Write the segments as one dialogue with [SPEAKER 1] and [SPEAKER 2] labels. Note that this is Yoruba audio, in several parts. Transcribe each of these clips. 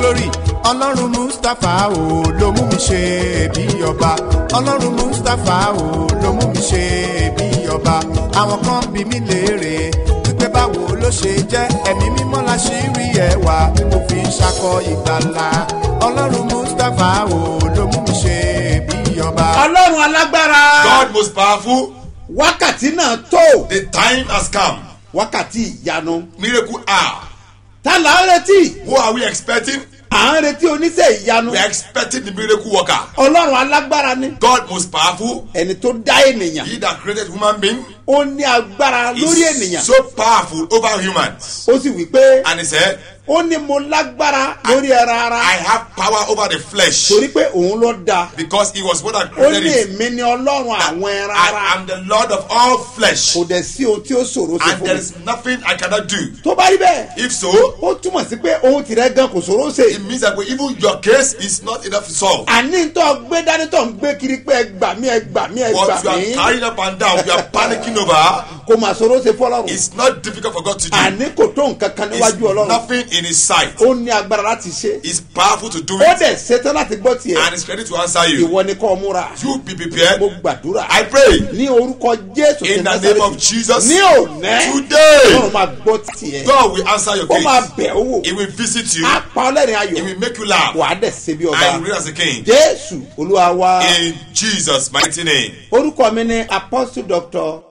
[SPEAKER 1] glory ọlọ́run mustapha o ló mú mi ṣe bí ọba ọlọ́run mustapha o ló mú mi ṣe bí ọba àwọn kan bí mi léèrè wípé báwo ló ṣe jẹ́ ẹ̀mí mímọ́ la ṣì rí ẹwà tí mo fi ń ṣakọ ìgbàlà ọlọ́run mustapha o ló mú mi ṣe bí ọba.
[SPEAKER 2] ọlọ́run alágbára
[SPEAKER 3] God most powerful,
[SPEAKER 2] wákàtí náà tó
[SPEAKER 3] the time has come.
[SPEAKER 2] wákàtí ìyanu
[SPEAKER 3] Miracle hour.
[SPEAKER 2] tá là ń retí
[SPEAKER 3] Who are we expecting?
[SPEAKER 2] à ń retí oníṣẹ́ ìyanu
[SPEAKER 3] We are expecting the miracle worker.
[SPEAKER 2] ọlọ́run alágbára ni
[SPEAKER 3] God most powerful,
[SPEAKER 2] ẹni tó dá ènìyàn
[SPEAKER 3] he that created human being,
[SPEAKER 2] ó ní agbára lórí ènìyàn
[SPEAKER 3] is so powerful over humans.
[SPEAKER 2] ó sì wí pé
[SPEAKER 3] And he said,
[SPEAKER 2] ó ní mo lágbára lórí ẹran ara
[SPEAKER 3] I have power over the flesh
[SPEAKER 2] torí pé òun ló dá
[SPEAKER 3] because he was one that
[SPEAKER 2] ó
[SPEAKER 3] created
[SPEAKER 2] ní
[SPEAKER 3] it.
[SPEAKER 2] èmi ni ọlọ́run àwọn ẹran
[SPEAKER 3] I
[SPEAKER 2] ara
[SPEAKER 3] am the Lord of all flesh.
[SPEAKER 2] kò dẹ̀ sí ohun tí ó ṣòro sí
[SPEAKER 3] And
[SPEAKER 2] fún
[SPEAKER 3] there
[SPEAKER 2] mi
[SPEAKER 3] is nothing I cannot do.
[SPEAKER 2] tó bá rí bẹ́ẹ̀
[SPEAKER 3] If so,
[SPEAKER 2] ó túmọ̀ sí pé ohun tìrẹ gan kò ṣòro ṣe
[SPEAKER 3] it means that even your case is not enough to solve.
[SPEAKER 2] àní tó gbé dání tó ń gbé kiri pé ẹ gbà mí ẹ gbà mí ẹ gbà
[SPEAKER 3] What you are
[SPEAKER 2] mí
[SPEAKER 3] carrying up and down, you are panicking over,
[SPEAKER 2] kò mà ṣòro ṣe fọlọ́run
[SPEAKER 3] it's not difficult for God to do.
[SPEAKER 2] àní kò tó nǹkan kan
[SPEAKER 3] It's
[SPEAKER 2] níwájú ọlọ́run
[SPEAKER 3] nothing in his sight.
[SPEAKER 2] ó ní agbára láti ṣe
[SPEAKER 3] He's powerful to do
[SPEAKER 2] ó
[SPEAKER 3] it
[SPEAKER 2] dẹ̀ ṣetán láti gbọ́ tiẹ̀
[SPEAKER 3] and he's ready to answer you.
[SPEAKER 2] ìwọ ni kò múra
[SPEAKER 3] You be prepared.
[SPEAKER 2] mo gbàdúrà
[SPEAKER 3] I pray
[SPEAKER 2] ní orúkọ jésù
[SPEAKER 3] in
[SPEAKER 2] ti
[SPEAKER 3] the
[SPEAKER 2] Násárẹ́tì.
[SPEAKER 3] name of Jesus.
[SPEAKER 2] ní òní
[SPEAKER 3] Today,
[SPEAKER 2] ọlọ́run máa gbọ́ tiẹ̀
[SPEAKER 3] God will answer your
[SPEAKER 2] ó máa
[SPEAKER 3] case.
[SPEAKER 2] bẹ̀ ó wò
[SPEAKER 3] He will visit you.
[SPEAKER 2] á pa ọlẹ́rìn
[SPEAKER 3] He
[SPEAKER 2] ayọ̀
[SPEAKER 3] will make you laugh.
[SPEAKER 2] wà á dẹ̀ ṣe bí ọba
[SPEAKER 3] And you reign as a king.
[SPEAKER 2] jésù olúwa wa
[SPEAKER 3] In Jesus' mighty name.
[SPEAKER 2] orúkọ mi ni apostle doctor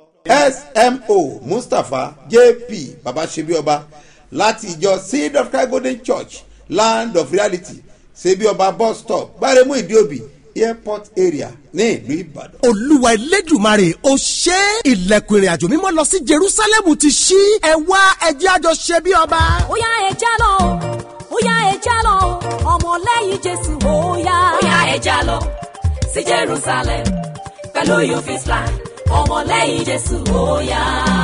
[SPEAKER 2] smo mustapha jp babasebioba láti ìjọ seed of christ golden church land of reality sebioba bus stop gbaremu ìdíòbí airport area ní ìlú ìbàdàn.
[SPEAKER 4] olúwa elédùmarè ó ṣe é. ilẹ̀kùn ìrìn àjò mímọ́ lọ sí jerusalem ti ṣí ẹ wá ẹjẹ́ àjọ ṣe bí ọba.
[SPEAKER 5] Óyá ẹja lọ o óyá ẹja lọ o ọmọlẹ́yìn jésù óyá. óyá ẹja lọ sí jerusalem pẹ̀lú you fit fly ọmọlẹ́yìn jésù óyá.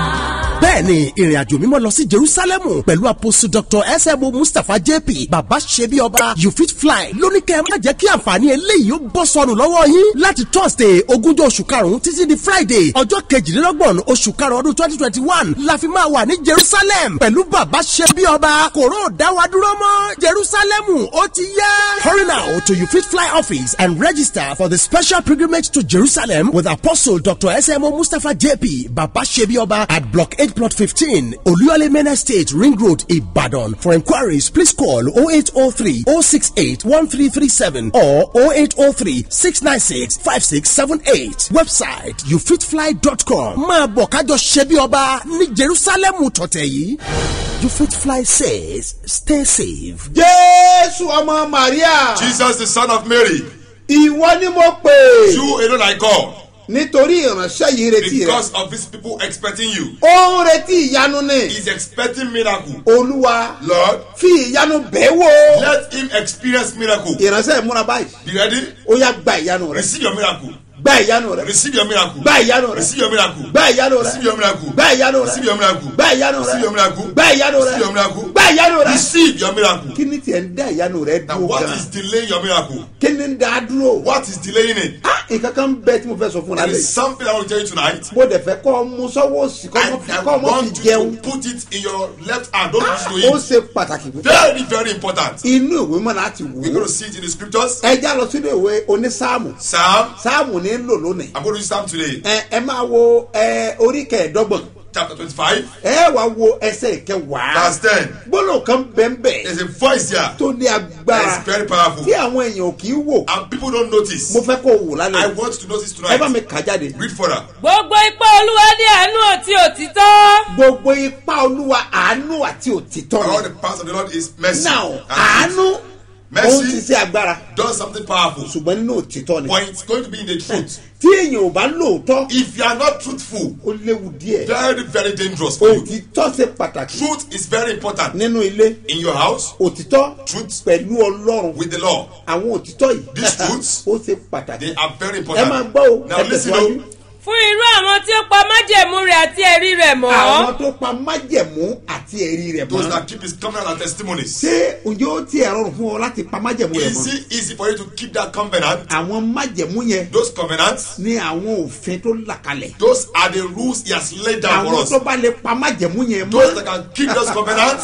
[SPEAKER 4] bẹ́ẹ̀ni ìrìn àjò mímọ́ lọ sí jerusalem pẹ̀lú apostle dr smo mustapha jp baba ṣebi ọba you fit fly lóníkẹ́ má jẹ́ kí àǹfààní eléyìí ó bọ́ sọnù lọ́wọ́ yín láti thursday ogúnjọ́ oṣù karùn-ún títí di friday ọjọ́ kejìlélọ́gbọ̀n oṣù karùn-ún ọdún twenty twenty one la fi máa wà ní jerusalem pẹ̀lú baba ṣebi ọba kòró dáwà dúró mọ́ jerusalem ó ti yá. hurry now to you fit fly office and register for the special pilgrimage to jerusalem with apostle dr smo mustapha jp baba ṣebi ọba at block eight plot fifteen olúyọlé main estate ring road ibadan for enquiries please call oh eight oh three oh six eight one three three seven or oh eight oh three six nine six five six seven eight website youfitfly.com máa bọ̀ kájọ ṣebi ọba ní jerusalem tọ̀tẹ̀ yìí you fit fly says stay safe.
[SPEAKER 2] jésù ọmọ maria
[SPEAKER 3] Jesus, the son of Mary,
[SPEAKER 2] ìwọ ni mo pè
[SPEAKER 3] you alone I call
[SPEAKER 2] nítorí ìránṣẹ́ yìí retí rẹ
[SPEAKER 3] because of these people expecting you.
[SPEAKER 2] ó ń retí ìyanu ni
[SPEAKER 3] He's expecting miracle.
[SPEAKER 2] olúwa
[SPEAKER 3] Lord,
[SPEAKER 2] fi ìyanu bẹ́ẹ̀ wò
[SPEAKER 3] let him experience miracle.
[SPEAKER 2] ìránṣẹ́ ìmúra báyìí
[SPEAKER 3] Be ready?
[SPEAKER 2] ó yá gba ìyanu rẹ
[SPEAKER 3] Receive your miracle.
[SPEAKER 2] gba ìyanu rẹ
[SPEAKER 3] Receive your miracle.
[SPEAKER 2] gba ìyanu rẹ
[SPEAKER 3] Receive your miracle.
[SPEAKER 2] gba ìyanu rẹ
[SPEAKER 3] Receive your miracle.
[SPEAKER 2] gba ìyanu rẹ
[SPEAKER 3] Receive your miracle.
[SPEAKER 2] gba ìyanu rẹ
[SPEAKER 3] Receive your miracle.
[SPEAKER 2] gba ìyanu rẹ
[SPEAKER 3] Receive your miracle.
[SPEAKER 2] gba ìyanu rẹ.
[SPEAKER 3] Receive your miracle.
[SPEAKER 2] kí ni tiẹ̀ ń dá ìyanu rẹ
[SPEAKER 3] Now,
[SPEAKER 2] dúró
[SPEAKER 3] what
[SPEAKER 2] gan
[SPEAKER 3] is delaying your miracle?
[SPEAKER 2] kí ni ń dá a dúró.
[SPEAKER 3] What is delaying it?
[SPEAKER 2] Ah, nǹkan kan bẹ tí mo fẹ́ sọ fún
[SPEAKER 3] There
[SPEAKER 2] lálẹ́
[SPEAKER 3] is
[SPEAKER 2] yìí.
[SPEAKER 3] something I want to tell you tonight.
[SPEAKER 2] mo dẹ̀ fẹ́ kọ́ ọ mú sọ́wọ́ òsì kọ́
[SPEAKER 3] I,
[SPEAKER 2] ọmọ fi
[SPEAKER 3] I
[SPEAKER 2] kọ́ ọmọ fi
[SPEAKER 3] want you
[SPEAKER 2] jẹun.
[SPEAKER 3] to put it in your left hand. Don't
[SPEAKER 2] Ah,
[SPEAKER 3] use it
[SPEAKER 2] ó
[SPEAKER 3] to
[SPEAKER 2] ṣe pàtàkì
[SPEAKER 3] eat.
[SPEAKER 2] púpọ̀.
[SPEAKER 3] Very, very important.
[SPEAKER 2] inú ìwé mọ́ láti wò
[SPEAKER 3] We're going
[SPEAKER 2] ó.
[SPEAKER 3] to see it in the scriptures.
[SPEAKER 2] ẹ já lọ sínú ìwé onísáàmù
[SPEAKER 3] Psalm.
[SPEAKER 2] sáàmù ní lò lónìí.
[SPEAKER 3] I'm going to use Psalm today.
[SPEAKER 2] ẹ ẹ máa wo ẹ orí kẹẹ̀ẹ́dọ́gbọ̀n
[SPEAKER 3] Chapter 25,
[SPEAKER 2] ẹ wá wo ẹsẹ̀ ìkẹwàá.
[SPEAKER 3] verse 10.
[SPEAKER 2] gbọ́dọ̀ kan bẹ́ẹ̀
[SPEAKER 3] There's a voice here
[SPEAKER 2] tó ní agbára
[SPEAKER 3] that is very powerful.
[SPEAKER 2] tí àwọn èèyàn ò kì í wò.
[SPEAKER 3] And people don't notice.
[SPEAKER 2] mo fẹ́ kó o wò
[SPEAKER 3] I
[SPEAKER 2] lálẹ́
[SPEAKER 3] want to notice
[SPEAKER 2] ẹ bá mi
[SPEAKER 3] tonight.
[SPEAKER 2] kà jáde.
[SPEAKER 3] Read further.
[SPEAKER 6] gbogbo ipá olúwa ní àánú àti òtítọ́.
[SPEAKER 2] gbogbo ipá olúwa àánú àti òtítọ́
[SPEAKER 3] All
[SPEAKER 2] ni.
[SPEAKER 3] the parts of the Lord is mercy.
[SPEAKER 2] now
[SPEAKER 3] and
[SPEAKER 2] àánú
[SPEAKER 3] truth.
[SPEAKER 2] ó ń
[SPEAKER 3] Mercy
[SPEAKER 2] ṣiṣẹ́ agbára
[SPEAKER 3] does something powerful.
[SPEAKER 2] ṣùgbọ́n nínú òtítọ́ ni.
[SPEAKER 3] But it's going to be in the truth.
[SPEAKER 2] tí èèyàn ò bá lóòótọ́
[SPEAKER 3] If you are not truthful,
[SPEAKER 2] ó léwu díẹ̀.
[SPEAKER 3] very, very dangerous for you.
[SPEAKER 2] òtítọ́ ṣe pàtàkì
[SPEAKER 3] Truth is very important.
[SPEAKER 2] nínú ilé
[SPEAKER 3] In your house,
[SPEAKER 2] òtítọ́
[SPEAKER 3] Truth.
[SPEAKER 2] pẹ̀lú ọlọ́run
[SPEAKER 3] with the law,
[SPEAKER 2] àwọn òtítọ́ yìí
[SPEAKER 3] These truths,
[SPEAKER 2] ó ṣe pàtàkì.
[SPEAKER 3] they are very
[SPEAKER 2] ẹ máa
[SPEAKER 3] important.
[SPEAKER 2] gbọ́ o
[SPEAKER 3] Now
[SPEAKER 2] ẹ
[SPEAKER 3] listen,
[SPEAKER 2] tẹ̀síwájú.
[SPEAKER 3] oh,
[SPEAKER 6] fún irú àwọn tí ó pa májẹ̀mú rẹ̀ àti ẹ̀rí rẹ̀ mọ́.
[SPEAKER 2] àwọn tó pa májẹ̀mú àti ẹ̀rí rẹ̀
[SPEAKER 3] those
[SPEAKER 2] mọ́.
[SPEAKER 3] that keep his covenant and testimonies.
[SPEAKER 2] ṣé ǹjẹ́ ó tiẹ̀ rọrùn fún ọ láti pa májẹ̀mú rẹ̀
[SPEAKER 3] Is
[SPEAKER 2] mọ́?
[SPEAKER 3] it easy for you to keep that covenant?
[SPEAKER 2] àwọn májẹ̀mú yẹn
[SPEAKER 3] Those covenants,
[SPEAKER 2] ní àwọn òfin tó là kalẹ̀.
[SPEAKER 3] those are the rules he has laid down for
[SPEAKER 2] àwọn
[SPEAKER 3] us.
[SPEAKER 2] tó bá lè pa májẹ̀mú yẹn
[SPEAKER 3] Those
[SPEAKER 2] mọ́.
[SPEAKER 3] that can keep those covenants,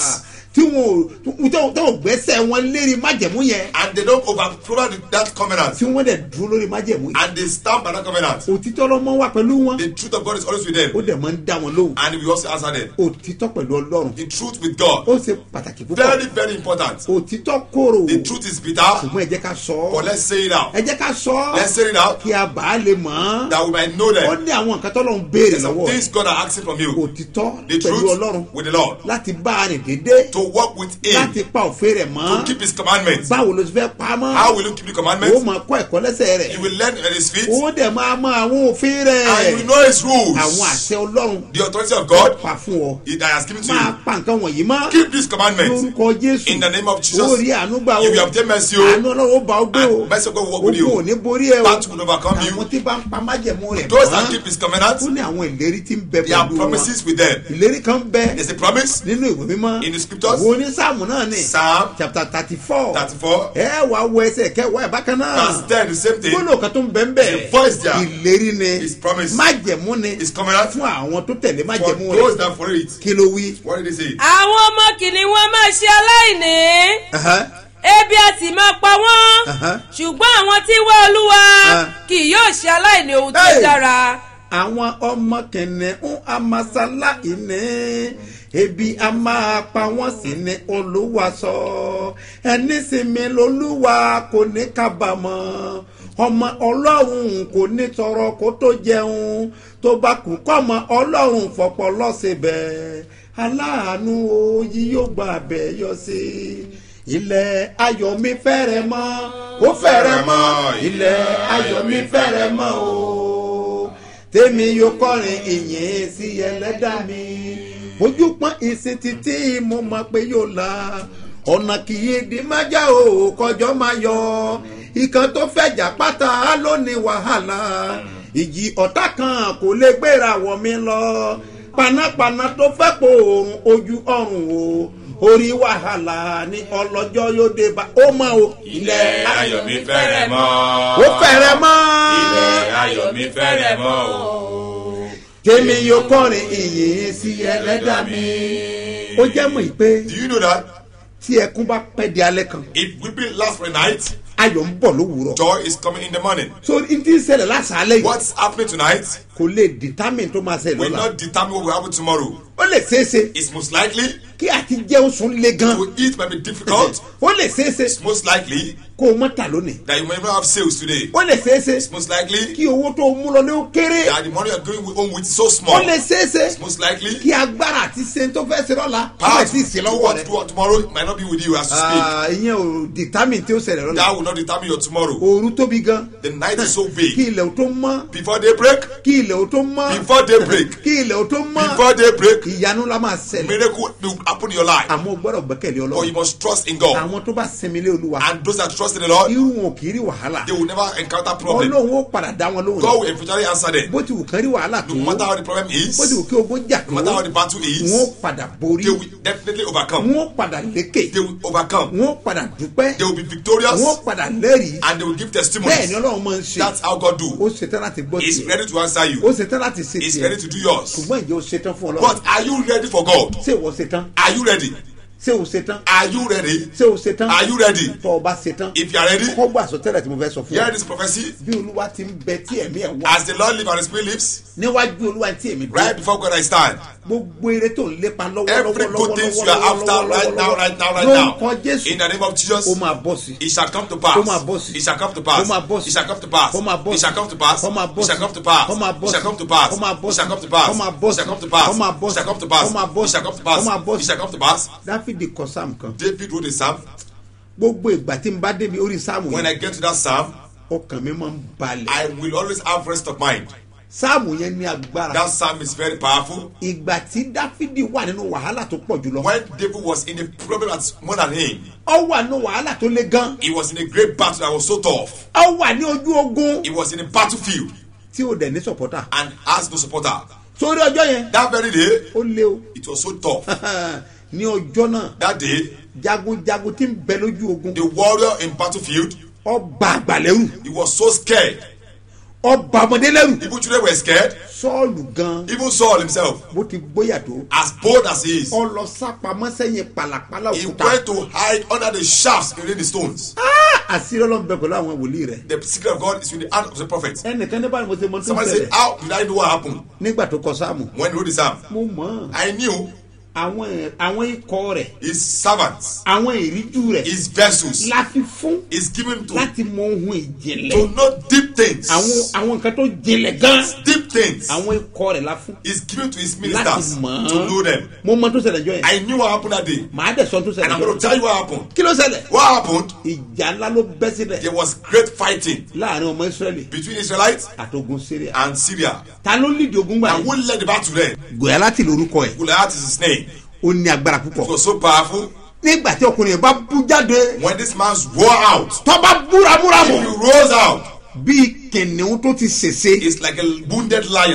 [SPEAKER 2] tí wọn ò tí wọn ò gbẹ́sẹ̀ wọn lérí májẹ̀mú yẹn
[SPEAKER 3] and they don't overthrow that covenant
[SPEAKER 2] tí wọ́n dẹ̀ dúró lórí májẹ̀mú yẹn
[SPEAKER 3] and they stand by that covenant.
[SPEAKER 2] òtítọ́ lọ́mọ wà pẹ̀lú wọn
[SPEAKER 3] The truth of God is always with
[SPEAKER 2] ó
[SPEAKER 3] them
[SPEAKER 2] dẹ̀ máa ń dá wọn lóhùn
[SPEAKER 3] and we also answer them.
[SPEAKER 2] òtítọ́ pẹ̀lú ọlọ́run
[SPEAKER 3] The truth with God,
[SPEAKER 2] ó ṣe pàtàkì púpọ̀
[SPEAKER 3] very, very important.
[SPEAKER 2] òtítọ́ kóró
[SPEAKER 3] The truth is bitter,
[SPEAKER 2] ṣùgbọ́n ẹ jẹ́ ká sọ
[SPEAKER 3] but
[SPEAKER 2] ọ́
[SPEAKER 3] let's say it out.
[SPEAKER 2] ẹ jẹ́ ká sọ
[SPEAKER 3] Let's
[SPEAKER 2] ọ́
[SPEAKER 3] say it out
[SPEAKER 2] kí a bá a lè mọ̀ ọ́
[SPEAKER 3] that we might know
[SPEAKER 2] ó
[SPEAKER 3] them.
[SPEAKER 2] ní àwọn nǹkan tó lọ́n béèrè
[SPEAKER 3] There's some
[SPEAKER 2] lọ́wọ́
[SPEAKER 3] things God are asking from you.
[SPEAKER 2] òtítọ́
[SPEAKER 3] The
[SPEAKER 2] pẹ̀lú
[SPEAKER 3] truth
[SPEAKER 2] ọlọ́run
[SPEAKER 3] with the Lord.
[SPEAKER 2] láti bá a rìn dédé
[SPEAKER 3] To walk with Him.
[SPEAKER 2] láti pa òfin rẹ̀
[SPEAKER 3] To
[SPEAKER 2] mọ́
[SPEAKER 3] keep His commandments.
[SPEAKER 2] báwo ló ti fẹ́ pa á mọ́
[SPEAKER 3] How will you keep the
[SPEAKER 2] ó
[SPEAKER 3] commandments?
[SPEAKER 2] máa kọ́ ẹ̀kọ́ lẹ́sẹ̀ rẹ̀
[SPEAKER 3] You will learn at His feet
[SPEAKER 2] ó dẹ̀ máa mọ àwọn òfin rẹ̀
[SPEAKER 3] and you will know His rules.
[SPEAKER 2] àwọn àṣẹ ọlọ́run
[SPEAKER 3] The authority of God
[SPEAKER 2] pa fún ọ
[SPEAKER 3] He that has given to
[SPEAKER 2] máa
[SPEAKER 3] you.
[SPEAKER 2] pa nǹkan wọ̀nyí mọ́
[SPEAKER 3] Keep these commandments
[SPEAKER 2] lórúkọ jésù
[SPEAKER 3] in the name of Jesus.
[SPEAKER 2] ó rí àánú gbà ó
[SPEAKER 3] You will obtain mercy.
[SPEAKER 2] àánú
[SPEAKER 3] o.
[SPEAKER 2] ọlọ́run ó bá ọ gbé o
[SPEAKER 3] And mercy of God will walk with you.
[SPEAKER 2] ogun ò ní borí ẹ o
[SPEAKER 3] That will overcome
[SPEAKER 2] àwọn
[SPEAKER 3] you.
[SPEAKER 2] tí bá ń pa májẹ̀mú rẹ̀
[SPEAKER 3] Those that keep
[SPEAKER 2] mọ́
[SPEAKER 3] His commandments,
[SPEAKER 2] ó ní àwọn ìlérí tí ń bẹ
[SPEAKER 3] there are
[SPEAKER 2] pẹ̀lú wọn
[SPEAKER 3] promises with them.
[SPEAKER 2] ìlérí kan bẹ
[SPEAKER 3] There's a promise
[SPEAKER 2] nínú ìwé mímọ́
[SPEAKER 3] in the scriptures.
[SPEAKER 2] wo ní sáàmù náà ni
[SPEAKER 3] Psalm
[SPEAKER 2] chapter thirty four
[SPEAKER 3] 34,
[SPEAKER 2] ẹ wà wọ ẹsẹ̀ kẹwàá ẹ̀ bákan náà
[SPEAKER 3] verse 10, the same thing.
[SPEAKER 2] gbọ́dọ̀ kan tó ń bẹ ń bẹ
[SPEAKER 3] The voice there.
[SPEAKER 2] ìlérí ni
[SPEAKER 3] His promise.
[SPEAKER 2] májẹ̀mú ni
[SPEAKER 3] His covenant
[SPEAKER 2] fún àwọn tó tẹ̀lé
[SPEAKER 3] for
[SPEAKER 2] májẹ̀mú
[SPEAKER 3] those
[SPEAKER 2] rẹ̀
[SPEAKER 3] that follow it.
[SPEAKER 2] kí ló wí.
[SPEAKER 3] What did he say?
[SPEAKER 6] àwọn ọmọ kìnìún wọn máa ṣe aláìní
[SPEAKER 2] Aha,
[SPEAKER 6] ebi a sì máa pa wọ́n
[SPEAKER 2] aha.
[SPEAKER 6] ṣùgbọ́n àwọn tí ń wá olúwa
[SPEAKER 2] Ah.
[SPEAKER 6] kì yóò ṣe aláìní ohun tó
[SPEAKER 2] Hey!
[SPEAKER 6] dára.
[SPEAKER 2] àwọn ọmọ kìnìún amasala ìní ebi a máa pa wọ́n sí ní olúwa sọ ẹni sinmi lolúwa kò ní kábàámọ̀ ọmọ ọlọ́run kò ní tọrọ kó tó jẹun tó bá kú kọ́mọ ọlọ́run fọpọ́ lọ́sibẹ̀ aláàánú oyí yóò gba abẹ yọ sí ilẹ̀ ayọ̀ mi fẹ́rẹ̀ mọ́ ó fẹ́rẹ̀ mọ́ ilẹ̀ ayọ̀ mi fẹ́rẹ̀ mọ́ o tèmi yóò kọrin ìyìn sí ẹlẹ́dà mi ojú pọ́n ìsìn títí mo mọ̀ pé yóò la ọ̀nà kì í di májá o kọjọ́ máa yọ ìkan tó fẹ̀jà pátá ló ní wàhálà ìjì ọ̀tá kan kò lè gbéra wọ̀ mí lọ panápaná tó fẹ́ po òòrùn ojú ọ̀run o orí wàhálà ní ọlọ́jọ́ yóò dé bá ó mọ̀ o
[SPEAKER 3] Ilẹ̀ ayọ̀ mi fẹ́rẹ̀ mọ́.
[SPEAKER 2] ó fẹ́rẹ̀ mọ́
[SPEAKER 3] Ilẹ̀ ayọ̀ mi fẹ́rẹ̀ mọ́ o.
[SPEAKER 2] tèmi yóò kọrin ìyìn sí ẹlẹ́dà mi. ó jẹ́ mọ̀ pé
[SPEAKER 3] Do you know that
[SPEAKER 2] tí ẹkún bá pẹ́ di alẹ́ kan
[SPEAKER 3] if weeping lasts for a night,
[SPEAKER 2] ayọ̀ ń bọ̀ lówùúrọ̀.
[SPEAKER 3] joy is coming in the morning?
[SPEAKER 2] so n ti ṣẹlẹ̀ lásàálẹ̀ yìí
[SPEAKER 3] What's happening tonight
[SPEAKER 2] kò lè determine tó máa ṣẹlẹ̀
[SPEAKER 3] will
[SPEAKER 2] lọ́la.
[SPEAKER 3] not determine what will happen tomorrow.
[SPEAKER 2] ó lè ṣeéṣe
[SPEAKER 3] It's most likely
[SPEAKER 2] kí àti jẹun sùn le gan.
[SPEAKER 3] to eat might be difficult.
[SPEAKER 2] ó lè ṣeéṣe
[SPEAKER 3] It's most likely
[SPEAKER 2] kó o mọ̀ tà lónìí.
[SPEAKER 3] that you may not have sales today.
[SPEAKER 2] ó lè ṣeéṣe
[SPEAKER 3] It's most likely
[SPEAKER 2] kí owó tó o mú lọ ní ó kéré.
[SPEAKER 3] that the money you're going home with is so
[SPEAKER 2] ó
[SPEAKER 3] small.
[SPEAKER 2] lè ṣeéṣe
[SPEAKER 3] It's most likely
[SPEAKER 2] kí agbára àti ṣe tó fẹ́ ṣe lọ́la kó
[SPEAKER 3] power
[SPEAKER 2] bẹ̀ sí ìṣe
[SPEAKER 3] to do
[SPEAKER 2] lọ́wọ́
[SPEAKER 3] what
[SPEAKER 2] rẹ̀.
[SPEAKER 3] to do tomorrow might not be with you as you speak.
[SPEAKER 2] Ah, ìyẹn ò determine tí ó ṣẹlẹ̀ lọ́la.
[SPEAKER 3] That will not determine your tomorrow.
[SPEAKER 2] òru tóbi gan.
[SPEAKER 3] The night is so
[SPEAKER 2] kí
[SPEAKER 3] big.
[SPEAKER 2] ilẹ̀ ò tó mọ́.
[SPEAKER 3] Before daybreak,
[SPEAKER 2] kí ilẹ̀ ò tó mọ́.
[SPEAKER 3] before daybreak,
[SPEAKER 2] kí ilẹ̀ ò tó mọ́.
[SPEAKER 3] before daybreak,
[SPEAKER 2] ìyanu la máa ṣẹlẹ̀.
[SPEAKER 3] miracle will happen in your life.
[SPEAKER 2] àmọ́ o gbọ́dọ̀ gbẹ́kẹ̀lé
[SPEAKER 3] But you
[SPEAKER 2] ọlọ́run.
[SPEAKER 3] must trust in God.
[SPEAKER 2] àwọn tó bá sinmi lé olúwa.
[SPEAKER 3] And those that trust in the Lord,
[SPEAKER 2] irú wọn ò kì í rí wàhálà.
[SPEAKER 3] they will never encounter problem.
[SPEAKER 2] ọlọ́run ó padà dá wọn lóhùn.
[SPEAKER 3] God will eventually answer them.
[SPEAKER 2] bó ti wù kán rí wàhálà tó.
[SPEAKER 3] No matter how the problem is,
[SPEAKER 2] bó ti wù kí ogun jà tó.
[SPEAKER 3] no matter how the battle
[SPEAKER 2] wọn ó
[SPEAKER 3] is,
[SPEAKER 2] padà borí.
[SPEAKER 3] they will definitely overcome.
[SPEAKER 2] wọn ó padà lékè.
[SPEAKER 3] They will overcome.
[SPEAKER 2] wọn ó padà dúpẹ́.
[SPEAKER 3] They will be victorious
[SPEAKER 2] wọn ó padà lẹ́rìí.
[SPEAKER 3] and they will give
[SPEAKER 2] bẹ́ẹ̀ ni
[SPEAKER 3] testimonies.
[SPEAKER 2] ọlọ́run máa ń ṣe.
[SPEAKER 3] That's how God do.
[SPEAKER 2] ó ṣetán láti gbọ́
[SPEAKER 3] He's
[SPEAKER 2] tiẹ̀.
[SPEAKER 3] ready to answer
[SPEAKER 2] ó
[SPEAKER 3] you.
[SPEAKER 2] ṣetán láti ṣe
[SPEAKER 3] He's
[SPEAKER 2] tiẹ̀.
[SPEAKER 3] ready to do yours.
[SPEAKER 2] ṣùgbọ́n ìjọ ṣetán fún ọlọ́run.
[SPEAKER 3] But are you ready for God?
[SPEAKER 2] ṣé ìwọ ṣetán.
[SPEAKER 3] Are you ready?
[SPEAKER 2] ṣé o ṣetán.
[SPEAKER 3] Are you ready?
[SPEAKER 2] ṣé o ṣetán.
[SPEAKER 3] Are you ready?
[SPEAKER 2] tọ́ ọ bá ṣetán.
[SPEAKER 3] If you are ready,
[SPEAKER 2] kọ́ gbà sọtẹ́lẹ̀ tí mo fẹ́ sọ fún
[SPEAKER 3] hear
[SPEAKER 2] ọ.
[SPEAKER 3] this prophecy.
[SPEAKER 2] bí olúwa ti ń bẹ tí ẹ̀mí ẹ̀ wá.
[SPEAKER 3] As the Lord lives and the Spirit lives,
[SPEAKER 2] níwájú olúwa tí èmi
[SPEAKER 3] right before God I stand.
[SPEAKER 2] gbogbo eré tó ń lépa lọ́wọ́
[SPEAKER 3] Every good thing you are after right now, right now, right now.
[SPEAKER 2] lórúkọ jésù
[SPEAKER 3] In the name of Jesus,
[SPEAKER 2] ó máa bọ́ sí.
[SPEAKER 3] it shall come to pass.
[SPEAKER 2] Ó máa bọ́ sí.
[SPEAKER 3] It shall come to pass.
[SPEAKER 2] Ó máa bọ́ sí.
[SPEAKER 3] It shall come to pass.
[SPEAKER 2] Ó máa bọ́
[SPEAKER 3] It shall
[SPEAKER 2] sí.
[SPEAKER 3] come to pass.
[SPEAKER 2] Ó máa bọ́
[SPEAKER 3] It shall
[SPEAKER 2] sí.
[SPEAKER 3] come to pass.
[SPEAKER 2] Ó máa bọ́
[SPEAKER 3] It shall
[SPEAKER 2] sí.
[SPEAKER 3] come to pass.
[SPEAKER 2] Ó máa bọ́
[SPEAKER 3] It shall
[SPEAKER 2] sí.
[SPEAKER 3] come to pass.
[SPEAKER 2] Ó máa bọ́
[SPEAKER 3] It shall
[SPEAKER 2] sí.
[SPEAKER 3] come to pass.
[SPEAKER 2] Ó máa bọ́
[SPEAKER 3] It shall
[SPEAKER 2] sí.
[SPEAKER 3] come to pass.
[SPEAKER 2] Ó máa bọ́
[SPEAKER 3] It shall
[SPEAKER 2] sí.
[SPEAKER 3] come to pass.
[SPEAKER 2] Ó máa bọ́
[SPEAKER 3] It
[SPEAKER 2] sí.
[SPEAKER 3] shall come to pass.
[SPEAKER 2] dáfídì kọ sáàmù kan
[SPEAKER 3] David wrote a psalm.
[SPEAKER 2] gbogbo ìgbà tí n bá débi orí sáàmù
[SPEAKER 3] When
[SPEAKER 2] yẹn
[SPEAKER 3] I get to that psalm,
[SPEAKER 2] ọkàn mi máa ń balẹ̀
[SPEAKER 3] I will always have rest of mind.
[SPEAKER 2] sáàmù yẹn ní agbára
[SPEAKER 3] That psalm is very powerful.
[SPEAKER 2] ìgbà tí dáfídì wà nínú wàhálà tó pọ̀ jùlọ
[SPEAKER 3] When David was in a problem that's more than him,
[SPEAKER 2] ọ wà nínú wàhálà tó le gan
[SPEAKER 3] he was in a great battle that was so tough.
[SPEAKER 2] ọ wà ní ojú ogun
[SPEAKER 3] He was in a battlefield
[SPEAKER 2] tí o dẹ̀ ní sọ̀pọ̀tà
[SPEAKER 3] and has no supporter.
[SPEAKER 2] sórí ọjọ́ yẹn
[SPEAKER 3] That very day,
[SPEAKER 2] ó lé o
[SPEAKER 3] it was so tough.
[SPEAKER 2] ní ọjọ́ náà
[SPEAKER 3] That day,
[SPEAKER 2] jagunjagun tí ń bẹ lójú ogun
[SPEAKER 3] the warrior in battlefield,
[SPEAKER 2] ọba àgbàlẹ́rù
[SPEAKER 3] he was so scared.
[SPEAKER 2] ọba ọmọdé lẹ́rù
[SPEAKER 3] Even children were scared.
[SPEAKER 2] sọ́ọ̀lù gan
[SPEAKER 3] Even Saul himself,
[SPEAKER 2] bó ti gbóyà tó
[SPEAKER 3] as bold as he is,
[SPEAKER 2] ọ lọ sápamọ́ sẹ́yìn pàlàpàlà
[SPEAKER 3] he
[SPEAKER 2] òkúta
[SPEAKER 3] went to hide under the shafts in the stones.
[SPEAKER 2] Ah, àṣírí ọlọ́run bẹ pẹ̀lú àwọn wòlíì rẹ̀
[SPEAKER 3] The secret of God is in the hand of the prophet.
[SPEAKER 2] ẹnìkan ní báyìí mo ṣe mọ tó ń
[SPEAKER 3] Somebody said,
[SPEAKER 2] ṣẹlẹ̀
[SPEAKER 3] How did I know what happened
[SPEAKER 2] nígbà tó kọ sáàmù
[SPEAKER 3] when he wrote the psalm?
[SPEAKER 2] mo mọ̀ ọ́n.
[SPEAKER 3] I knew
[SPEAKER 2] àwọn ẹ̀- àwọn ikọ̀ rẹ̀
[SPEAKER 3] his servants,
[SPEAKER 2] àwọn ìríjú rẹ̀
[SPEAKER 3] his vessels,
[SPEAKER 2] la fi fún
[SPEAKER 3] is given to,
[SPEAKER 2] láti mọ ohun ìjìnlẹ̀
[SPEAKER 3] to know deep things.
[SPEAKER 2] àwọn àwọn nǹkan tó jinlẹ̀ gan
[SPEAKER 3] Deep things
[SPEAKER 2] àwọn ikọ̀ rẹ̀ la fún
[SPEAKER 3] is given to his
[SPEAKER 2] láti
[SPEAKER 3] ministers
[SPEAKER 2] mọ̀
[SPEAKER 3] to know them.
[SPEAKER 2] mo mọ tó ṣẹlẹ̀ jọ yẹn
[SPEAKER 3] I knew what happened that day.
[SPEAKER 2] màá dẹ̀ sọ tó
[SPEAKER 3] And
[SPEAKER 2] ṣẹlẹ̀
[SPEAKER 3] I'm
[SPEAKER 2] jọ
[SPEAKER 3] going to
[SPEAKER 2] yẹn
[SPEAKER 3] tell you what happened.
[SPEAKER 2] kí ló ṣẹlẹ̀
[SPEAKER 3] What happened?
[SPEAKER 2] ìjà ńlá ló bẹ́ sílẹ̀
[SPEAKER 3] There was great fighting
[SPEAKER 2] láàrin ọmọ israẹli
[SPEAKER 3] between Israelites
[SPEAKER 2] àtogun syria
[SPEAKER 3] and Syria.
[SPEAKER 2] ta ló lídìí ogun gbà
[SPEAKER 3] And who led the battle then?
[SPEAKER 2] gòyà láti lórúkọ ẹ̀
[SPEAKER 3] Goliath is his name.
[SPEAKER 2] ó ní agbára
[SPEAKER 3] It
[SPEAKER 2] púpọ̀
[SPEAKER 3] was so powerful.
[SPEAKER 2] nígbà tí ọkùnrin yẹn bá bú jáde
[SPEAKER 3] When this man swore out,
[SPEAKER 2] tó bá búramúramù
[SPEAKER 3] he rose out.
[SPEAKER 2] bíi kìnìún tó ti ṣèṣe
[SPEAKER 3] It's like a wounded lion.